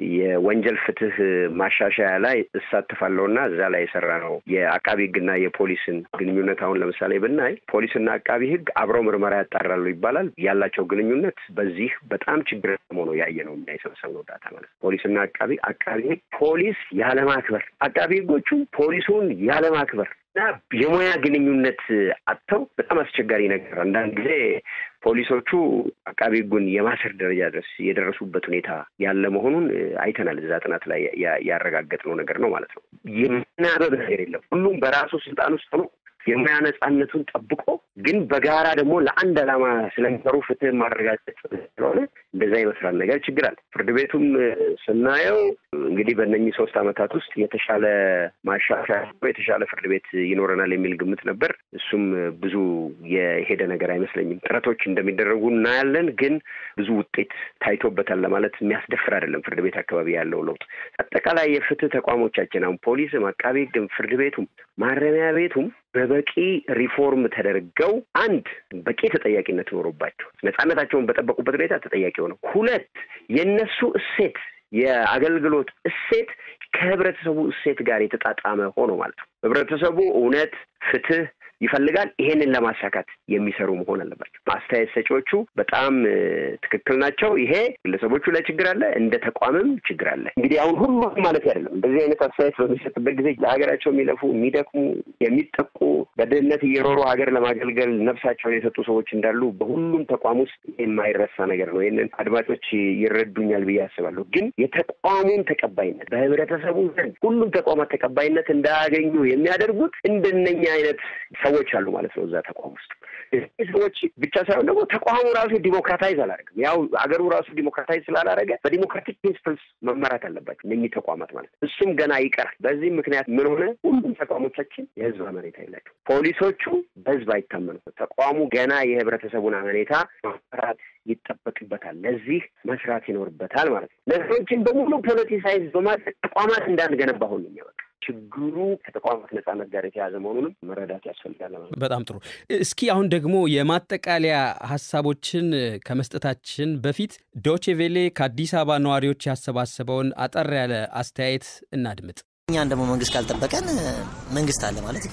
የወንጀል ፍትህ ማሻሻያ ላይ እሳተፋለሁ እና እዛ ላይ የሰራ ነው የአቃቢ ህግና የፖሊስን ግንኙነት አሁን ለምሳሌ ብናይ ፖሊስና አቃቢ ህግ አብረው ምርመራ ያጣራሉ ይባላል። ያላቸው ግንኙነት በዚህ በጣም ችግር ሆኖ ያየ ነው እኛ የሰበሰብነው ዳታ ማለት ነው። ፖሊስና አቃቢ አቃቢ ህግ ፖሊስ ያለማክበር፣ አቃቢ ህጎቹ ፖሊሱን ያለማክበር እና የሙያ ግንኙነት አጥተው በጣም አስቸጋሪ ነገር አንዳንድ ጊዜ ፖሊሶቹ አቃቢ ህጉን የማሰር ደረጃ ድረስ የደረሱበት ሁኔታ ያለ መሆኑን አይተናል። እዛ ጥናት ላይ ያረጋገጥነው ነገር ነው ማለት ነው። የምናበብ ነገር የለም። ሁሉም በራሱ ስልጣን ውስጥ ሆኖ የሙያ ነጻነቱን ጠብቆ ግን በጋራ ደግሞ ለአንድ ዓላማ ስለሚሰሩ ፍትህ ማረጋገጥ ስለሆነ እንደዛ ይመስላል ነገር ችግር አለ። ፍርድ ቤቱም ስናየው እንግዲህ በእነኚህ ሶስት ዓመታት ውስጥ የተሻለ ማሻሻያ የተሻለ ፍርድ ቤት ይኖረናል የሚል ግምት ነበር። እሱም ብዙ የሄደ ነገር አይመስለኝም። ጥረቶች እንደሚደረጉ እናያለን፣ ግን ብዙ ውጤት ታይቶበታል ለማለት የሚያስደፍር አይደለም። ፍርድ ቤት አካባቢ ያለው ለውጥ አጠቃላይ የፍትህ ተቋሞቻችን አሁን ፖሊስም፣ አቃቤ ህግም፣ ፍርድ ቤቱም፣ ማረሚያ ቤቱም በበቂ ሪፎርም ተደርገው አንድ በቂ ተጠያቂነት ኖሮባቸው ነጻነታቸውን በጠበቁበት ሁኔታ ተጠያቂ ሆነው፣ ሁለት የእነሱ እሴት የአገልግሎት እሴት ከህብረተሰቡ እሴት ጋር የተጣጣመ ሆኖ ማለት ነው። ህብረተሰቡ እውነት፣ ፍትህ ይፈልጋል። ይሄንን ለማሳካት የሚሰሩ መሆን አለባቸው። አስተያየት ሰጪዎቹ በጣም ትክክል ናቸው። ይሄ ግለሰቦቹ ላይ ችግር አለ፣ እንደ ተቋምም ችግር አለ። እንግዲህ አሁን ሁሉም ማለት አይደለም። እንደዚህ አይነት አስተያየት በሚሰጥበት ጊዜ ለሀገራቸው የሚለፉ የሚደክሙ፣ የሚጠቁ በድህነት እየሮሩ ሀገር ለማገልገል ነፍሳቸውን የሰጡ ሰዎች እንዳሉ በሁሉም ተቋም ውስጥ የማይረሳ ነገር ነው። ይህንን አድማጮች ይረዱኛል ብዬ አስባለሁ። ግን የተቋሙን ተቀባይነት በህብረተሰቡ ዘንድ ሁሉም ተቋማት ተቀባይነት እንዳያገኙ የሚያደርጉት እንደነኛ አይነት ሰዎች አሉ ማለት ነው እዛ ተቋም ውስጥ። እዚህ ሰዎች ብቻ ሳይሆን ደግሞ ተቋሙ ራሱ ዲሞክራታይዝ አላደረግም። ያው አገሩ ራሱ ዲሞክራታይዝ ስላላደረገ በዲሞክራቲክ ፕሪንስፕልስ መመራት አለባቸው እነኚህ ተቋማት ማለት ነው። እሱም ገና ይቀራል። በዚህም ምክንያት ምን ሆነ? ሁሉም ተቋሞቻችን የህዝብ አመኔታ የላቸው። ፖሊሶቹ በህዝብ አይታመኑ። ተቋሙ ገና የህብረተሰቡን አመኔታ መመራት ይጠበቅበታል። ለዚህ መስራት ይኖርበታል ማለት ነው። ነገሮችን በሙሉ ፖለቲሳይዝ በማድረግ ተቋማት እንዳንገነባ ሆን የሚያበቃ ችግሩ ከተቋማት ነጻነት ጋር የተያዘ መሆኑንም መረዳት ያስፈልጋል። በጣም ጥሩ። እስኪ አሁን ደግሞ የማጠቃለያ ሀሳቦችን ከመስጠታችን በፊት ዶቼ ቬሌ ከአዲስ አበባ ነዋሪዎች ያሰባሰበውን አጠር ያለ አስተያየት እናድምጥ። እኛን ደግሞ መንግስት ካልጠበቀን መንግስት አለ ማለት ይከብዳል።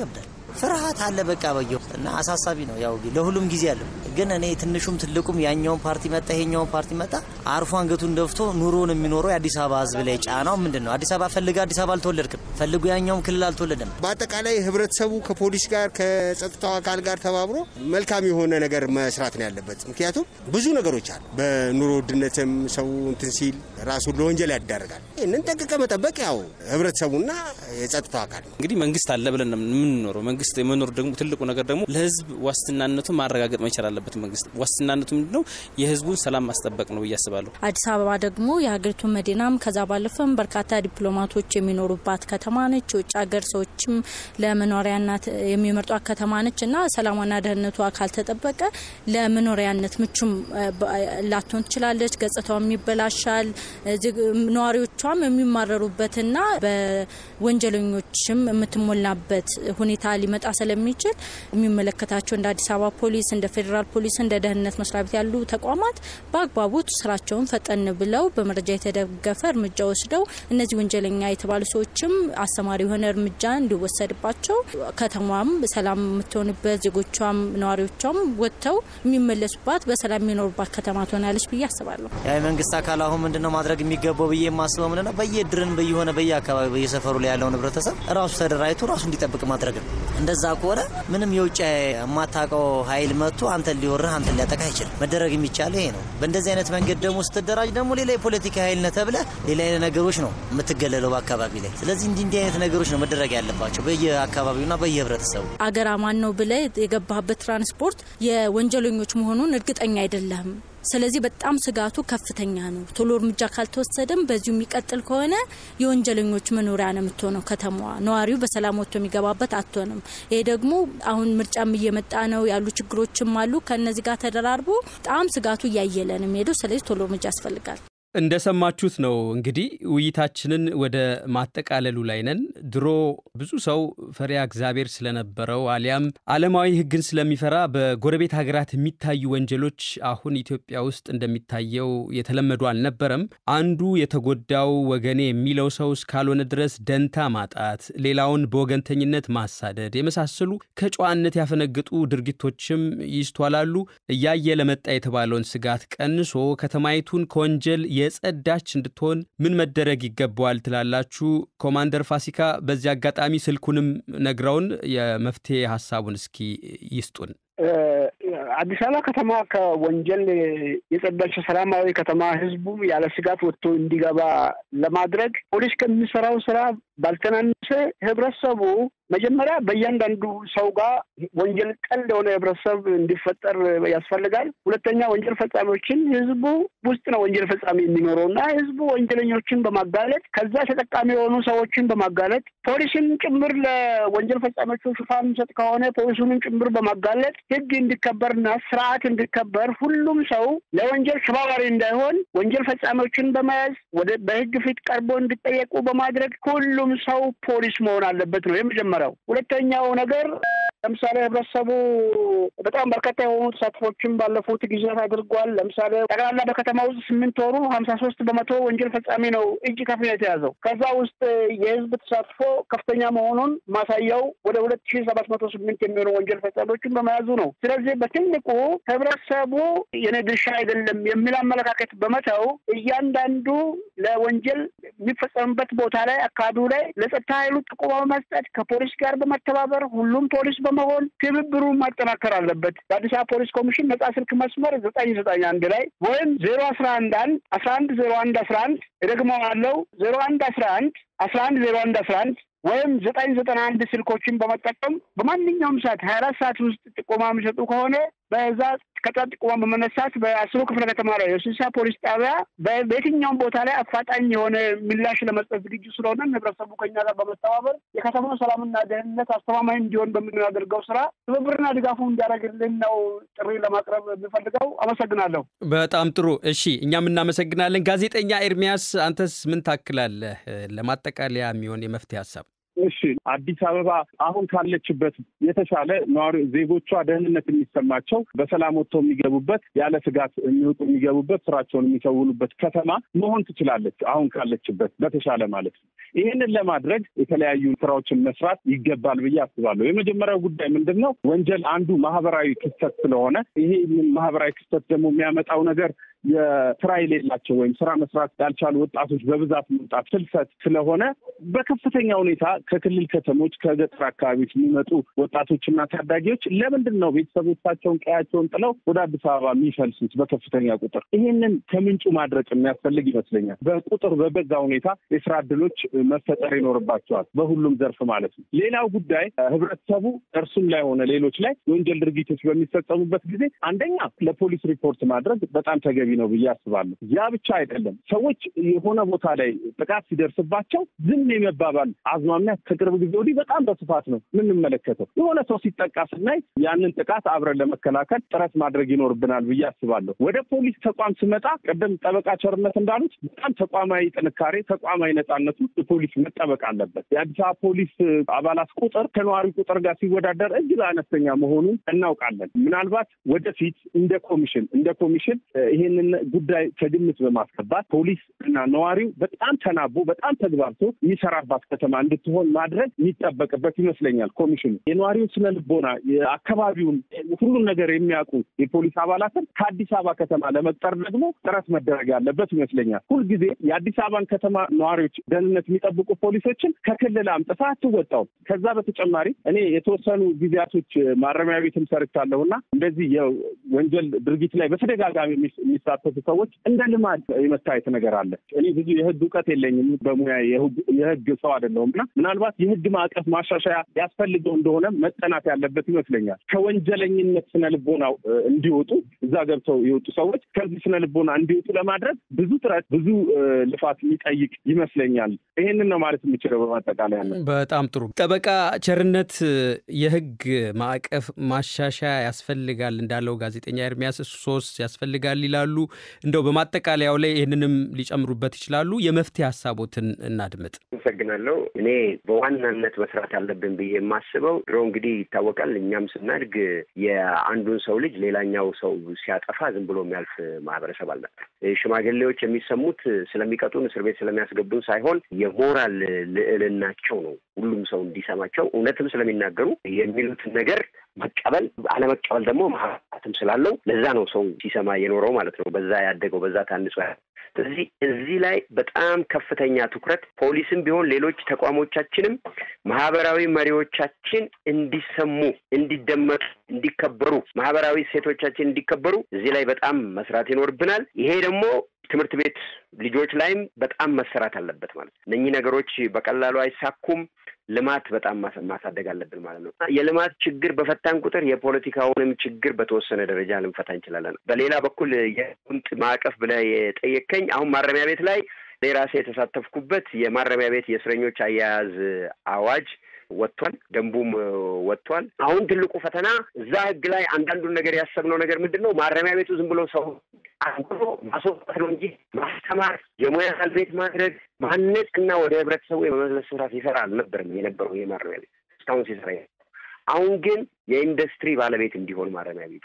ፍርሃት አለ በቃ በየው እና አሳሳቢ ነው። ያው ለሁሉም ጊዜ አለ። ግን እኔ ትንሹም ትልቁም ያኛውን ፓርቲ መጣ ይሄኛውን ፓርቲ መጣ አርፎ አንገቱን ደፍቶ ኑሮን የሚኖረው የአዲስ አበባ ህዝብ ላይ ጫናው ምንድን ነው? አዲስ አበባ ፈልገ አዲስ አበባ አልተወለድክም፣ ፈልጉ ያኛውም ክልል አልተወለደም። በአጠቃላይ ህብረተሰቡ ከፖሊስ ጋር ከጸጥታው አካል ጋር ተባብሮ መልካም የሆነ ነገር መስራት ነው ያለበት። ምክንያቱም ብዙ ነገሮች አሉ። በኑሮ ውድነትም ሰው እንትን ሲል ራሱን ለወንጀል ያዳርጋል። ይህንን ጠንቅቀ መጠበቅ ያው ህብረተሰቡና የጸጥታው አካል ነው። እንግዲህ መንግስት አለ ብለን ነው የምንኖረው። መንግስት የመኖር ደግሞ ትልቁ ነገር ደግሞ ለህዝብ ዋስትናነቱን ማረጋገጥ መቻል አለበት። መንግስት ዋስትናነቱ ምንድን ነው? የህዝቡን ሰላም ማስጠበቅ ነው ብዬ አስባለሁ። አዲስ አበባ ደግሞ የሀገሪቱ መዲናም ከዛ ባለፈም በርካታ ዲፕሎማቶች የሚኖሩባት ከተማ ነች። የውጭ ሀገር ሰዎችም ለመኖሪያነት የሚመርጧት ከተማ ነች እና ሰላሟና ደህንነቷ ካልተጠበቀ ለመኖሪያነት ምቹም ላትሆን ትችላለች። ገጽታውም ይበላሻል። ነዋሪዎቿም የሚማረሩበትና በወንጀለኞችም የምትሞላበት ሁኔታ ሊመጣ ስለሚችል የሚመለከታቸው እንደ አዲስ አበባ ፖሊስ፣ እንደ ፌዴራል ፖሊስ፣ እንደ ደህንነት መስሪያ ቤት ያሉ ተቋማት በአግባቡ ስራቸውን ፈጠን ብለው በመረጃ የተደገፈ እርምጃ ወስደው እነዚህ ወንጀለኛ የተባሉ ሰዎችም አስተማሪ የሆነ እርምጃ እንዲወሰድባቸው ከተማም ሰላም የምትሆንበት ዜጎቿም ነዋሪዎቿም ወጥተው የሚመለሱባት በሰላም የሚኖሩባት ከተማ ትሆናለች ብዬ አስባለሁ። ያ የመንግስት አካል አሁን ምንድነው ማድረግ የሚገባው ብዬ የማስበው ምንድነው በየድርን በየሆነ በየአካባቢ በየሰፈሩ ላይ ያለውን ህብረተሰብ ራሱ ተደራጅቶ ራሱ እንዲጠብቅ ማድረግ ነው። እንደዛ ከሆነ ምንም የውጭ የማታውቀው ኃይል መጥቶ አንተን ሊወርህ አንተን ሊያጠቃ አይችልም። መደረግ የሚቻለው ይሄ ነው። በእንደዚህ አይነት መንገድ ደግሞ ስትደራጅ ደግሞ ሌላ የፖለቲካ ኃይል ነህ ተብለህ ሌላ አይነት ነገሮች ነው የምትገለለው በአካባቢ ላይ። ስለዚህ እንዲህ እንዲህ አይነት ነገሮች ነው መደረግ ያለባቸው በየአካባቢውና በየህብረተሰቡ። አገር አማን ነው ብለህ የገባህበት ትራንስፖርት የወንጀለኞች መሆኑን እርግጠኛ አይደለህም። ስለዚህ በጣም ስጋቱ ከፍተኛ ነው። ቶሎ እርምጃ ካልተወሰደም በዚሁ የሚቀጥል ከሆነ የወንጀለኞች መኖሪያ ነው የምትሆነው ከተማዋ። ነዋሪው በሰላም ወጥቶ የሚገባበት አትሆንም። ይሄ ደግሞ አሁን ምርጫም እየመጣ ነው፣ ያሉ ችግሮችም አሉ። ከእነዚህ ጋር ተደራርቦ በጣም ስጋቱ እያየለ ነው የሚሄደው። ስለዚህ ቶሎ እርምጃ ያስፈልጋል። እንደሰማችሁት ነው እንግዲህ ውይይታችንን ወደ ማጠቃለሉ ላይ ነን። ድሮ ብዙ ሰው ፈሪያ እግዚአብሔር ስለነበረው አሊያም ዓለማዊ ሕግን ስለሚፈራ በጎረቤት ሀገራት የሚታዩ ወንጀሎች አሁን ኢትዮጵያ ውስጥ እንደሚታየው የተለመዱ አልነበረም። አንዱ የተጎዳው ወገኔ የሚለው ሰው እስካልሆነ ድረስ ደንታ ማጣት፣ ሌላውን በወገንተኝነት ማሳደድ የመሳሰሉ ከጨዋነት ያፈነገጡ ድርጊቶችም ይስተዋላሉ። እያየ ለመጣ የተባለውን ስጋት ቀንሶ ከተማይቱን ከወንጀል የጸዳች እንድትሆን ምን መደረግ ይገባዋል ትላላችሁ? ኮማንደር ፋሲካ በዚህ አጋጣሚ ስልኩንም ነግረውን የመፍትሄ ሀሳቡን እስኪ ይስጡን። አዲስ አበባ ከተማ ከወንጀል የጸዳች ሰላማዊ ከተማ ህዝቡ ያለ ስጋት ወጥቶ እንዲገባ ለማድረግ ፖሊስ ከሚሰራው ስራ ባልተናነሰ ህብረተሰቡ መጀመሪያ በእያንዳንዱ ሰው ጋር ወንጀል ጠል የሆነ ህብረተሰብ እንዲፈጠር ያስፈልጋል። ሁለተኛ ወንጀል ፈጻሚዎችን ህዝቡ ውስጥ ነው ወንጀል ፈጻሚ የሚኖረው እና ህዝቡ ወንጀለኞችን በማጋለጥ ከዛ ተጠቃሚ የሆኑ ሰዎችን በማጋለጥ ፖሊስን ጭምር ለወንጀል ፈጻሚዎቹ ሽፋን ሰጥ ከሆነ ፖሊሱንም ጭምር በማጋለጥ ህግ እንዲከበርና ስርዓት እንዲከበር ሁሉም ሰው ለወንጀል ተባባሪ እንዳይሆን ወንጀል ፈጻሚዎችን በመያዝ ወደ በህግ ፊት ቀርቦ እንዲጠየቁ በማድረግ ሁሉም ሰው ፖሊስ መሆን አለበት ነው የመጀመሪያው። ሁለተኛው ነገር ለምሳሌ ህብረተሰቡ በጣም በርካታ የሆኑ ተሳትፎችን ባለፉት ጊዜያት አድርጓል። ለምሳሌ ጠቅላላ በከተማ ውስጥ ስምንት ወሩ ሀምሳ ሶስት በመቶ ወንጀል ፈጻሚ ነው እጅ ከፍ ነው የተያዘው። ከዛ ውስጥ የህዝብ ተሳትፎ ከፍተኛ መሆኑን ማሳያው ወደ ሁለት ሺ ሰባት መቶ ስምንት የሚሆኑ ወንጀል ፈጻሚዎችን በመያዙ ነው። ስለዚህ በትልቁ ህብረተሰቡ የኔ ድርሻ አይደለም የሚል አመለካከት በመተው እያንዳንዱ ለወንጀል የሚፈጸምበት ቦታ ላይ አካባቢው ላይ ለጸጥታ ኃይሉ ጥቆማ በመስጠት ከፖሊስ ጋር በመተባበር ሁሉም ፖሊስ በመሆን ትብብሩን ማጠናከር አለበት። በአዲስ አበባ ፖሊስ ኮሚሽን ነጻ ስልክ መስመር ዘጠኝ ዘጠኝ አንድ ላይ ወይም ዜሮ አስራ አንድ አንድ አስራ አንድ ዜሮ አንድ አስራ አንድ እደግመዋለሁ ዜሮ አንድ አስራ አንድ አስራ አንድ ዜሮ አንድ አስራ አንድ ወይም ዘጠኝ ዘጠና አንድ ስልኮችን በመጠቀም በማንኛውም ሰዓት ሀያ አራት ሰዓት ውስጥ ጥቆማ የሚሰጡ ከሆነ በዛ ከዛ ጥቆማ በመነሳት በአስሩ ክፍለ ከተማ ላይ የስልሳ ፖሊስ ጣቢያ በየትኛውም ቦታ ላይ አፋጣኝ የሆነ ምላሽ ለመስጠት ዝግጁ ስለሆነ ህብረተሰቡ ከኛ ጋር በመተባበር የከተማው ሰላምና ደህንነት አስተማማኝ እንዲሆን በምናደርገው ስራ ትብብርና ድጋፉ እንዲያደርግልን ነው ጥሪ ለማቅረብ የምፈልገው። አመሰግናለሁ። በጣም ጥሩ። እሺ፣ እኛም እናመሰግናለን። ጋዜጠኛ ኤርሚያስ አንተስ ምን ታክላለህ? ለማጠቃለያ የሚሆን የመፍትሄ ሀሳብ እሺ አዲስ አበባ አሁን ካለችበት የተሻለ ነዋሪ ዜጎቿ ደህንነት የሚሰማቸው በሰላም ወጥተው የሚገቡበት ያለ ስጋት የሚወጡ የሚገቡበት ስራቸውን የሚከውኑበት ከተማ መሆን ትችላለች። አሁን ካለችበት በተሻለ ማለት ነው። ይህንን ለማድረግ የተለያዩ ስራዎችን መስራት ይገባል ብዬ አስባለሁ። የመጀመሪያው ጉዳይ ምንድን ነው? ወንጀል አንዱ ማህበራዊ ክስተት ስለሆነ ይሄ ማህበራዊ ክስተት ደግሞ የሚያመጣው ነገር የስራ የሌላቸው ወይም ስራ መስራት ያልቻሉ ወጣቶች በብዛት መምጣት ፍልሰት ስለሆነ በከፍተኛ ሁኔታ ከክልል ከተሞች ከገጠር አካባቢዎች የሚመጡ ወጣቶችና ታዳጊዎች ለምንድን ነው ቤተሰቦቻቸውን ቀያቸውን ጥለው ወደ አዲስ አበባ የሚፈልሱት በከፍተኛ ቁጥር? ይህንን ከምንጩ ማድረቅ የሚያስፈልግ ይመስለኛል። በቁጥር በበዛ ሁኔታ የስራ እድሎች መፈጠር ይኖርባቸዋል፣ በሁሉም ዘርፍ ማለት ነው። ሌላው ጉዳይ ህብረተሰቡ እርሱም ላይ ሆነ ሌሎች ላይ የወንጀል ድርጊቶች በሚፈጸሙበት ጊዜ አንደኛ ለፖሊስ ሪፖርት ማድረግ በጣም ተገቢ ነው ብዬ አስባለሁ። ያ ብቻ አይደለም። ሰዎች የሆነ ቦታ ላይ ጥቃት ሲደርስባቸው ዝም የመባባል አዝማሚያ ከቅርብ ጊዜ ወዲህ በጣም በስፋት ነው የምንመለከተው። የሆነ ሰው ሲጠቃ ስናይ ያንን ጥቃት አብረን ለመከላከል ጥረት ማድረግ ይኖርብናል ብዬ አስባለሁ። ወደ ፖሊስ ተቋም ስመጣ ቅድም ጠበቃ ቸርነት እንዳሉት በጣም ተቋማዊ ጥንካሬ፣ ተቋማዊ ነጻነቱ ፖሊስ መጠበቅ አለበት። የአዲስ አበባ ፖሊስ አባላት ቁጥር ከነዋሪ ቁጥር ጋር ሲወዳደር እጅግ አነስተኛ መሆኑን እናውቃለን። ምናልባት ወደፊት እንደ ኮሚሽን እንደ ኮሚሽን ይሄንን ጉዳይ ከግምት በማስገባት ፖሊስ እና ነዋሪው በጣም ተናቦ በጣም ተግባብቶ የሚሰራባት ከተማ እንድትሆን ማድረግ የሚጠበቅበት ይመስለኛል። ኮሚሽኑ የነዋሪውን ስነ ልቦና፣ የአካባቢውን ሁሉን ነገር የሚያውቁ የፖሊስ አባላትን ከአዲስ አበባ ከተማ ለመቅጠር ደግሞ ጥረት መደረግ ያለበት ይመስለኛል። ሁልጊዜ የአዲስ አበባን ከተማ ነዋሪዎች ደህንነት የሚጠብቁ ፖሊሶችን ከክልል አምጥታ አትወጣውም። ከዛ በተጨማሪ እኔ የተወሰኑ ጊዜያቶች ማረሚያ ቤትም ሰርቻለሁና እንደዚህ የወንጀል ድርጊት ላይ በተደጋጋሚ የሚሳተፉ ሰዎች እንደ ልማድ የመታየት ነገር አለ። እኔ ብዙ የህግ እውቀት የለኝም፣ በሙያ የህግ ሰው አይደለሁም እና ምናልባት የህግ ማዕቀፍ ማሻሻያ ያስፈልገው እንደሆነ መጠናት ያለበት ይመስለኛል። ከወንጀለኝነት ስነ ልቦናው እንዲወጡ እዛ ገብተው የወጡ ሰዎች ከዚህ ስነ ልቦና እንዲወጡ ለማድረግ ብዙ ጥረት፣ ብዙ ልፋት የሚጠይቅ ይመስለኛል። ይሄንን ነው ማለት የምችለው በማጠቃለያ ነው። በጣም ጥሩ ጠበቃ ቸርነት፣ የህግ ማዕቀፍ ማሻሻያ ያስፈልጋል እንዳለው ጋዜጠኛ ኤርሚያስ ሶስ ያስፈልጋል ይላሉ። እንደው በማጠቃለያው ላይ ይህንንም ሊጨምሩበት ይችላሉ። የመፍትሄ ሀሳቦትን እናድምጥ። አመሰግናለሁ። እኔ በዋናነት መስራት አለብን ብዬ የማስበው ድሮ እንግዲህ ይታወቃል፣ እኛም ስናድግ የአንዱን ሰው ልጅ ሌላኛው ሰው ሲያጠፋ ዝም ብሎ የሚያልፍ ማህበረሰብ አልነበር። ሽማግሌዎች የሚሰሙት ስለሚቀጡን፣ እስር ቤት ስለሚያስገቡን ሳይሆን የሞራል ልዕልናቸው ነው። ሁሉም ሰው እንዲሰማቸው እውነትም ስለሚናገሩ የሚሉትን ነገር መቀበል አለመቀበል ደግሞ ማህበራትም ስላለው ለዛ ነው ሰው ሲሰማ የኖረው ማለት ነው። በዛ ያደገው በዛ ታንጾ ስለዚህ እዚህ ላይ በጣም ከፍተኛ ትኩረት ፖሊስም ቢሆን ሌሎች ተቋሞቻችንም ማህበራዊ መሪዎቻችን እንዲሰሙ፣ እንዲደመጡ፣ እንዲከበሩ ማህበራዊ እሴቶቻችን እንዲከበሩ እዚህ ላይ በጣም መስራት ይኖርብናል። ይሄ ደግሞ ትምህርት ቤት ልጆች ላይም በጣም መሰራት አለበት ማለት ነው። እነኚህ ነገሮች በቀላሉ አይሳኩም። ልማት በጣም ማሳደግ አለብን ማለት ነው። የልማት ችግር በፈታን ቁጥር የፖለቲካውንም ችግር በተወሰነ ደረጃ ልንፈታ እንችላለን። በሌላ በኩል የቁንጥ ማዕቀፍ ብለህ የጠየከኝ አሁን ማረሚያ ቤት ላይ እኔ ራሴ የተሳተፍኩበት የማረሚያ ቤት የእስረኞች አያያዝ አዋጅ ወጥቷል። ደንቡም ወጥቷል። አሁን ትልቁ ፈተና እዛ ህግ ላይ አንዳንዱን ነገር ያሰብነው ነገር ምንድን ነው? ማረሚያ ቤቱ ዝም ብሎ ሰው አንብሮ ማስወጣት ነው እንጂ ማስተማር፣ የሙያ ባለቤት ማድረግ፣ ማነጽ እና ወደ ህብረተሰቡ የመመለስ ስራ ሲሰራ አልነበርም የነበረው ይሄ ማረሚያ ቤት እስካሁን ሲሰራ። አሁን ግን የኢንዱስትሪ ባለቤት እንዲሆን ማረሚያ ቤቱ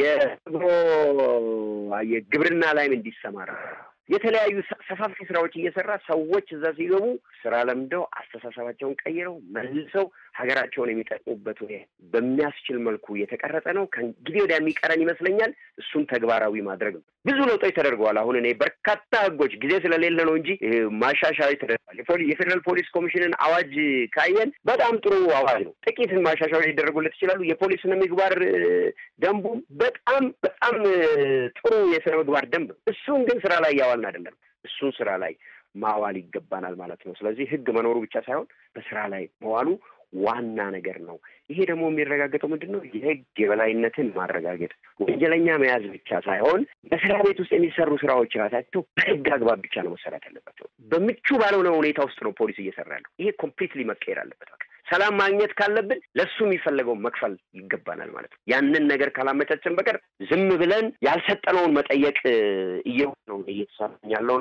የግብርና ላይም እንዲሰማራ የተለያዩ ሰፋፊ ስራዎች እየሰራ ሰዎች እዛ ሲገቡ ስራ ለምደው አስተሳሰባቸውን ቀይረው መልሰው ሀገራቸውን የሚጠቅሙበት ወይ በሚያስችል መልኩ የተቀረጸ ነው። ከእንግዲህ ወዲያ የሚቀረን ይመስለኛል እሱን ተግባራዊ ማድረግ ነው። ብዙ ለውጦች ተደርገዋል። አሁን እኔ በርካታ ህጎች ጊዜ ስለሌለ ነው እንጂ ማሻሻያዎች ተደርገዋል። የፌዴራል ፖሊስ ኮሚሽንን አዋጅ ካየን በጣም ጥሩ አዋጅ ነው። ጥቂት ማሻሻያዎች ሊደረጉለት ይችላሉ። የፖሊስ ስነ ምግባር ደንቡ በጣም በጣም ጥሩ የስነ ምግባር ደንብ ነው። እሱን ግን ስራ ላይ እያዋልን አይደለም። እሱን ስራ ላይ ማዋል ይገባናል ማለት ነው። ስለዚህ ህግ መኖሩ ብቻ ሳይሆን በስራ ላይ መዋሉ ዋና ነገር ነው። ይሄ ደግሞ የሚረጋገጠው ምንድን ነው? የህግ የበላይነትን ማረጋገጥ፣ ወንጀለኛ መያዝ ብቻ ሳይሆን በስራ ቤት ውስጥ የሚሰሩ ስራዎች ራሳቸው በህግ አግባብ ብቻ ነው መሰራት ያለባቸው። በምቹ ባልሆነ ሁኔታ ውስጥ ነው ፖሊስ እየሰራ ያለው። ይሄ ኮምፕሊትሊ መቀየር አለበት። በቃ ሰላም ማግኘት ካለብን ለሱ የሚፈለገውን መክፈል ይገባናል ማለት ነው። ያንን ነገር ካላመቻቸን በቀር ዝም ብለን ያልሰጠነውን መጠየቅ እየሆነ ነው እየተሰራኝ ያለውና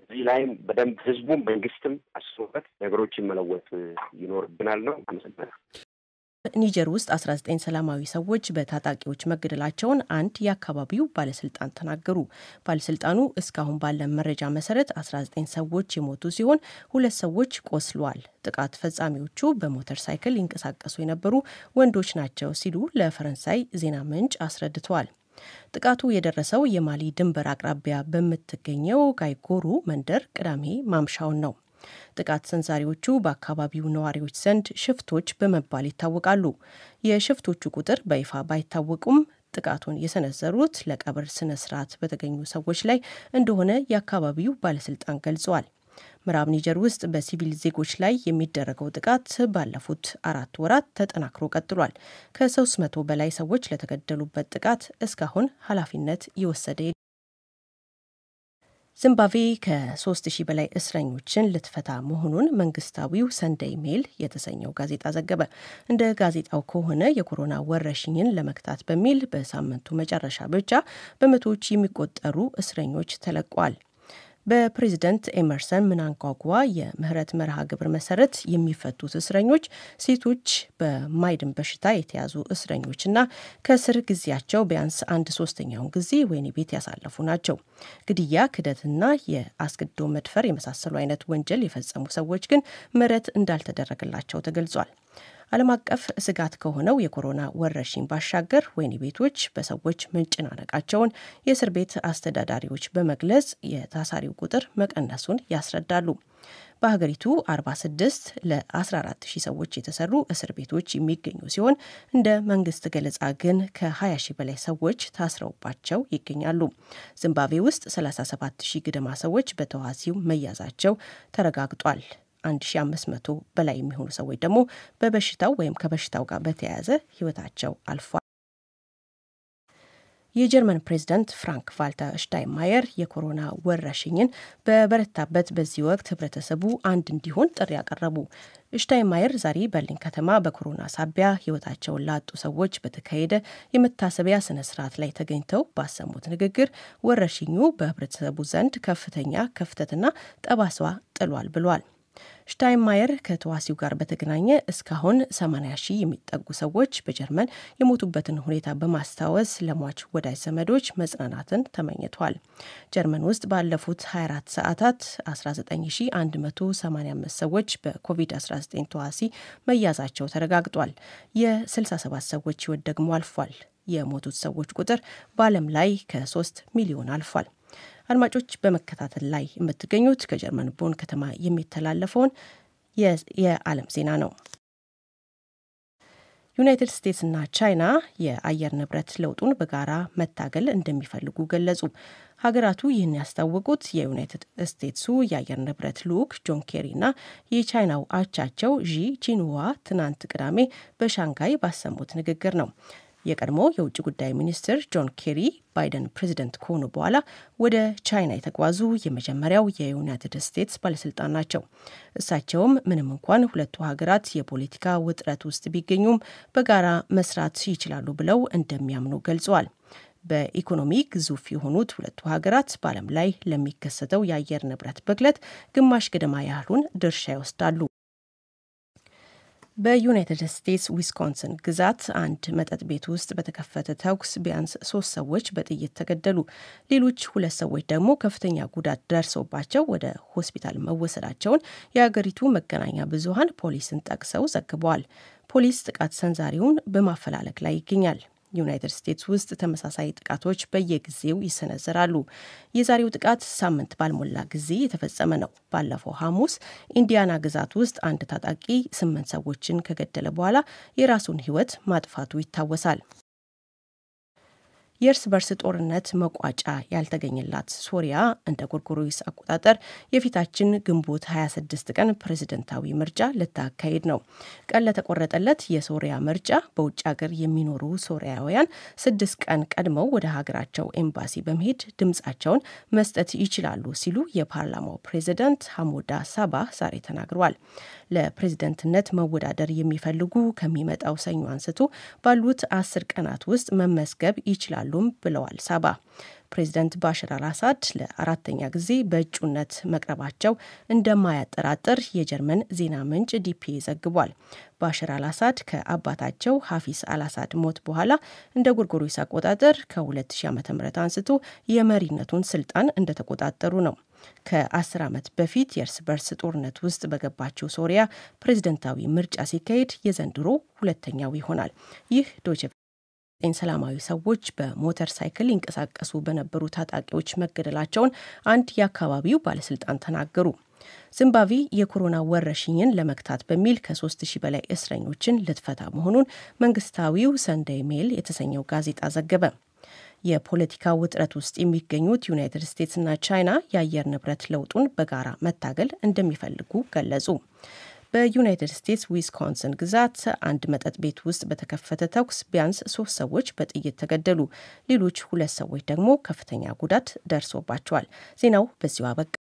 እዚህ ላይም በደንብ ህዝቡም መንግስትም አስቦበት ነገሮችን መለወጥ ይኖርብናል ነው። አመሰግናለሁ። ኒጀር ውስጥ 19 ሰላማዊ ሰዎች በታጣቂዎች መገደላቸውን አንድ የአካባቢው ባለስልጣን ተናገሩ። ባለስልጣኑ እስካሁን ባለን መረጃ መሰረት 19 ሰዎች የሞቱ ሲሆን ሁለት ሰዎች ቆስለዋል። ጥቃት ፈጻሚዎቹ በሞተር ሳይክል ይንቀሳቀሱ የነበሩ ወንዶች ናቸው ሲሉ ለፈረንሳይ ዜና ምንጭ አስረድተዋል። ጥቃቱ የደረሰው የማሊ ድንበር አቅራቢያ በምትገኘው ጋይጎሩ መንደር ቅዳሜ ማምሻውን ነው። ጥቃት ሰንዛሪዎቹ በአካባቢው ነዋሪዎች ዘንድ ሽፍቶች በመባል ይታወቃሉ። የሽፍቶቹ ቁጥር በይፋ ባይታወቁም ጥቃቱን የሰነዘሩት ለቀብር ስነ ስርዓት በተገኙ ሰዎች ላይ እንደሆነ የአካባቢው ባለስልጣን ገልጸዋል። ምዕራብ ኒጀር ውስጥ በሲቪል ዜጎች ላይ የሚደረገው ጥቃት ባለፉት አራት ወራት ተጠናክሮ ቀጥሏል። ከሶስት መቶ በላይ ሰዎች ለተገደሉበት ጥቃት እስካሁን ኃላፊነት የወሰደ ዚምባብዌ ከሶስት ሺህ በላይ እስረኞችን ልትፈታ መሆኑን መንግስታዊው ሰንደይ ሜል የተሰኘው ጋዜጣ ዘገበ። እንደ ጋዜጣው ከሆነ የኮሮና ወረርሽኝን ለመግታት በሚል በሳምንቱ መጨረሻ ብቻ በመቶዎች የሚቆጠሩ እስረኞች ተለቋል። በፕሬዝደንት ኤመርሰን ምናንጓጓ የምህረት መርሃ ግብር መሰረት የሚፈቱት እስረኞች ሴቶች፣ በማይድን በሽታ የተያዙ እስረኞችና ከእስር ጊዜያቸው ቢያንስ አንድ ሶስተኛውን ጊዜ ወህኒ ቤት ያሳለፉ ናቸው። ግድያ፣ ክደትና የአስገድዶ መድፈር የመሳሰሉ አይነት ወንጀል የፈጸሙ ሰዎች ግን ምህረት እንዳልተደረገላቸው ተገልጿል። ዓለም አቀፍ ስጋት ከሆነው የኮሮና ወረርሽኝ ባሻገር ወህኒ ቤቶች በሰዎች መጨናነቃቸውን የእስር ቤት አስተዳዳሪዎች በመግለጽ የታሳሪው ቁጥር መቀነሱን ያስረዳሉ። በሀገሪቱ 46 ለ14 ሺህ ሰዎች የተሰሩ እስር ቤቶች የሚገኙ ሲሆን እንደ መንግስት ገለጻ ግን ከ20 ሺህ በላይ ሰዎች ታስረውባቸው ይገኛሉ። ዚምባብዌ ውስጥ 37 ሺህ ገደማ ሰዎች በተዋሲው መያዛቸው ተረጋግጧል። 1500 በላይ የሚሆኑ ሰዎች ደግሞ በበሽታው ወይም ከበሽታው ጋር በተያያዘ ህይወታቸው አልፏል። የጀርመን ፕሬዝዳንት ፍራንክ ቫልተር ሽታይንማየር የኮሮና ወረርሽኝን በበረታበት በዚህ ወቅት ህብረተሰቡ አንድ እንዲሆን ጥሪ ያቀረቡ። ሽታይንማየር ዛሬ በርሊን ከተማ በኮሮና ሳቢያ ህይወታቸውን ላጡ ሰዎች በተካሄደ የመታሰቢያ ስነ ስርዓት ላይ ተገኝተው ባሰሙት ንግግር ወረርሽኙ በህብረተሰቡ ዘንድ ከፍተኛ ክፍተትና ጠባሳ ጥሏል ብሏል። ሽታይንማየር ከተዋሲው ጋር በተገናኘ እስካሁን 80 ሺህ የሚጠጉ ሰዎች በጀርመን የሞቱበትን ሁኔታ በማስታወስ ለሟች ወዳጅ ዘመዶች መጽናናትን ተመኝቷል። ጀርመን ውስጥ ባለፉት 24 ሰዓታት 19185 ሰዎች በኮቪድ-19 ተዋሲ መያዛቸው ተረጋግጧል። የ67 ሰዎች ህይወት ደግሞ አልፏል። የሞቱት ሰዎች ቁጥር በዓለም ላይ ከ3 ሚሊዮን አልፏል። አድማጮች በመከታተል ላይ የምትገኙት ከጀርመን ቦን ከተማ የሚተላለፈውን የዓለም ዜና ነው። ዩናይትድ ስቴትስና ቻይና የአየር ንብረት ለውጡን በጋራ መታገል እንደሚፈልጉ ገለጹ። ሀገራቱ ይህን ያስታወቁት የዩናይትድ ስቴትሱ የአየር ንብረት ልዑክ ጆን ኬሪና የቻይናው አቻቸው ዢ ጂንዋ ትናንት ቅዳሜ በሻንጋይ ባሰሙት ንግግር ነው። የቀድሞ የውጭ ጉዳይ ሚኒስትር ጆን ኬሪ ባይደን ፕሬዚደንት ከሆኑ በኋላ ወደ ቻይና የተጓዙ የመጀመሪያው የዩናይትድ ስቴትስ ባለስልጣን ናቸው። እሳቸውም ምንም እንኳን ሁለቱ ሀገራት የፖለቲካ ውጥረት ውስጥ ቢገኙም በጋራ መስራት ይችላሉ ብለው እንደሚያምኑ ገልጸዋል። በኢኮኖሚ ግዙፍ የሆኑት ሁለቱ ሀገራት በዓለም ላይ ለሚከሰተው የአየር ንብረት ብክለት ግማሽ ገደማ ያህሉን ድርሻ ይወስዳሉ። በዩናይትድ ስቴትስ ዊስኮንሰን ግዛት አንድ መጠጥ ቤት ውስጥ በተከፈተ ተኩስ ቢያንስ ሶስት ሰዎች በጥይት ተገደሉ። ሌሎች ሁለት ሰዎች ደግሞ ከፍተኛ ጉዳት ደርሶባቸው ወደ ሆስፒታል መወሰዳቸውን የሀገሪቱ መገናኛ ብዙኃን ፖሊስን ጠቅሰው ዘግበዋል። ፖሊስ ጥቃት ሰንዛሪውን በማፈላለግ ላይ ይገኛል። ዩናይትድ ስቴትስ ውስጥ ተመሳሳይ ጥቃቶች በየጊዜው ይሰነዘራሉ። የዛሬው ጥቃት ሳምንት ባልሞላ ጊዜ የተፈጸመ ነው። ባለፈው ሐሙስ ኢንዲያና ግዛት ውስጥ አንድ ታጣቂ ስምንት ሰዎችን ከገደለ በኋላ የራሱን ሕይወት ማጥፋቱ ይታወሳል። የእርስ በርስ ጦርነት መቋጫ ያልተገኘላት ሶሪያ እንደ ጎርጎሮስ አቆጣጠር የፊታችን ግንቦት 26 ቀን ፕሬዝደንታዊ ምርጫ ልታካሄድ ነው። ቀን ለተቆረጠለት የሶሪያ ምርጫ በውጭ ሀገር የሚኖሩ ሶሪያውያን ስድስት ቀን ቀድመው ወደ ሀገራቸው ኤምባሲ በመሄድ ድምጻቸውን መስጠት ይችላሉ ሲሉ የፓርላማው ፕሬዝደንት ሐሞዳ ሳባህ ዛሬ ተናግረዋል። ለፕሬዝደንትነት መወዳደር የሚፈልጉ ከሚመጣው ሰኞ አንስቶ ባሉት አስር ቀናት ውስጥ መመዝገብ ይችላሉ ይችላሉም ብለዋል ሳባ። ፕሬዚደንት ባሽር አልአሳድ ለአራተኛ ጊዜ በእጩነት መቅረባቸው እንደማያጠራጥር የጀርመን ዜና ምንጭ ዲፒኤ ዘግቧል። ባሽር አልአሳድ ከአባታቸው ሀፊስ አልአሳድ ሞት በኋላ እንደ ጎርጎሮስ አቆጣጠር ከ2000 ዓ.ም አንስቶ የመሪነቱን ስልጣን እንደተቆጣጠሩ ነው። ከአስር ዓመት በፊት የእርስ በርስ ጦርነት ውስጥ በገባችው ሶሪያ ፕሬዝደንታዊ ምርጫ ሲካሄድ የዘንድሮ ሁለተኛው ይሆናል። ይህ ዶይቼ ዘጠኝ ሰላማዊ ሰዎች በሞተር ሳይክል ይንቀሳቀሱ በነበሩ ታጣቂዎች መገደላቸውን አንድ የአካባቢው ባለስልጣን ተናገሩ። ዚምባብዌ የኮሮና ወረርሽኝን ለመግታት በሚል ከሶስት ሺህ በላይ እስረኞችን ልትፈታ መሆኑን መንግስታዊው ሰንደይ ሜል የተሰኘው ጋዜጣ ዘገበ። የፖለቲካ ውጥረት ውስጥ የሚገኙት ዩናይትድ ስቴትስና ቻይና የአየር ንብረት ለውጡን በጋራ መታገል እንደሚፈልጉ ገለጹ። በዩናይትድ ስቴትስ ዊስኮንሰን ግዛት አንድ መጠጥ ቤት ውስጥ በተከፈተ ተኩስ ቢያንስ ሶስት ሰዎች በጥይት ተገደሉ። ሌሎች ሁለት ሰዎች ደግሞ ከፍተኛ ጉዳት ደርሶባቸዋል። ዜናው በዚሁ አበቃ።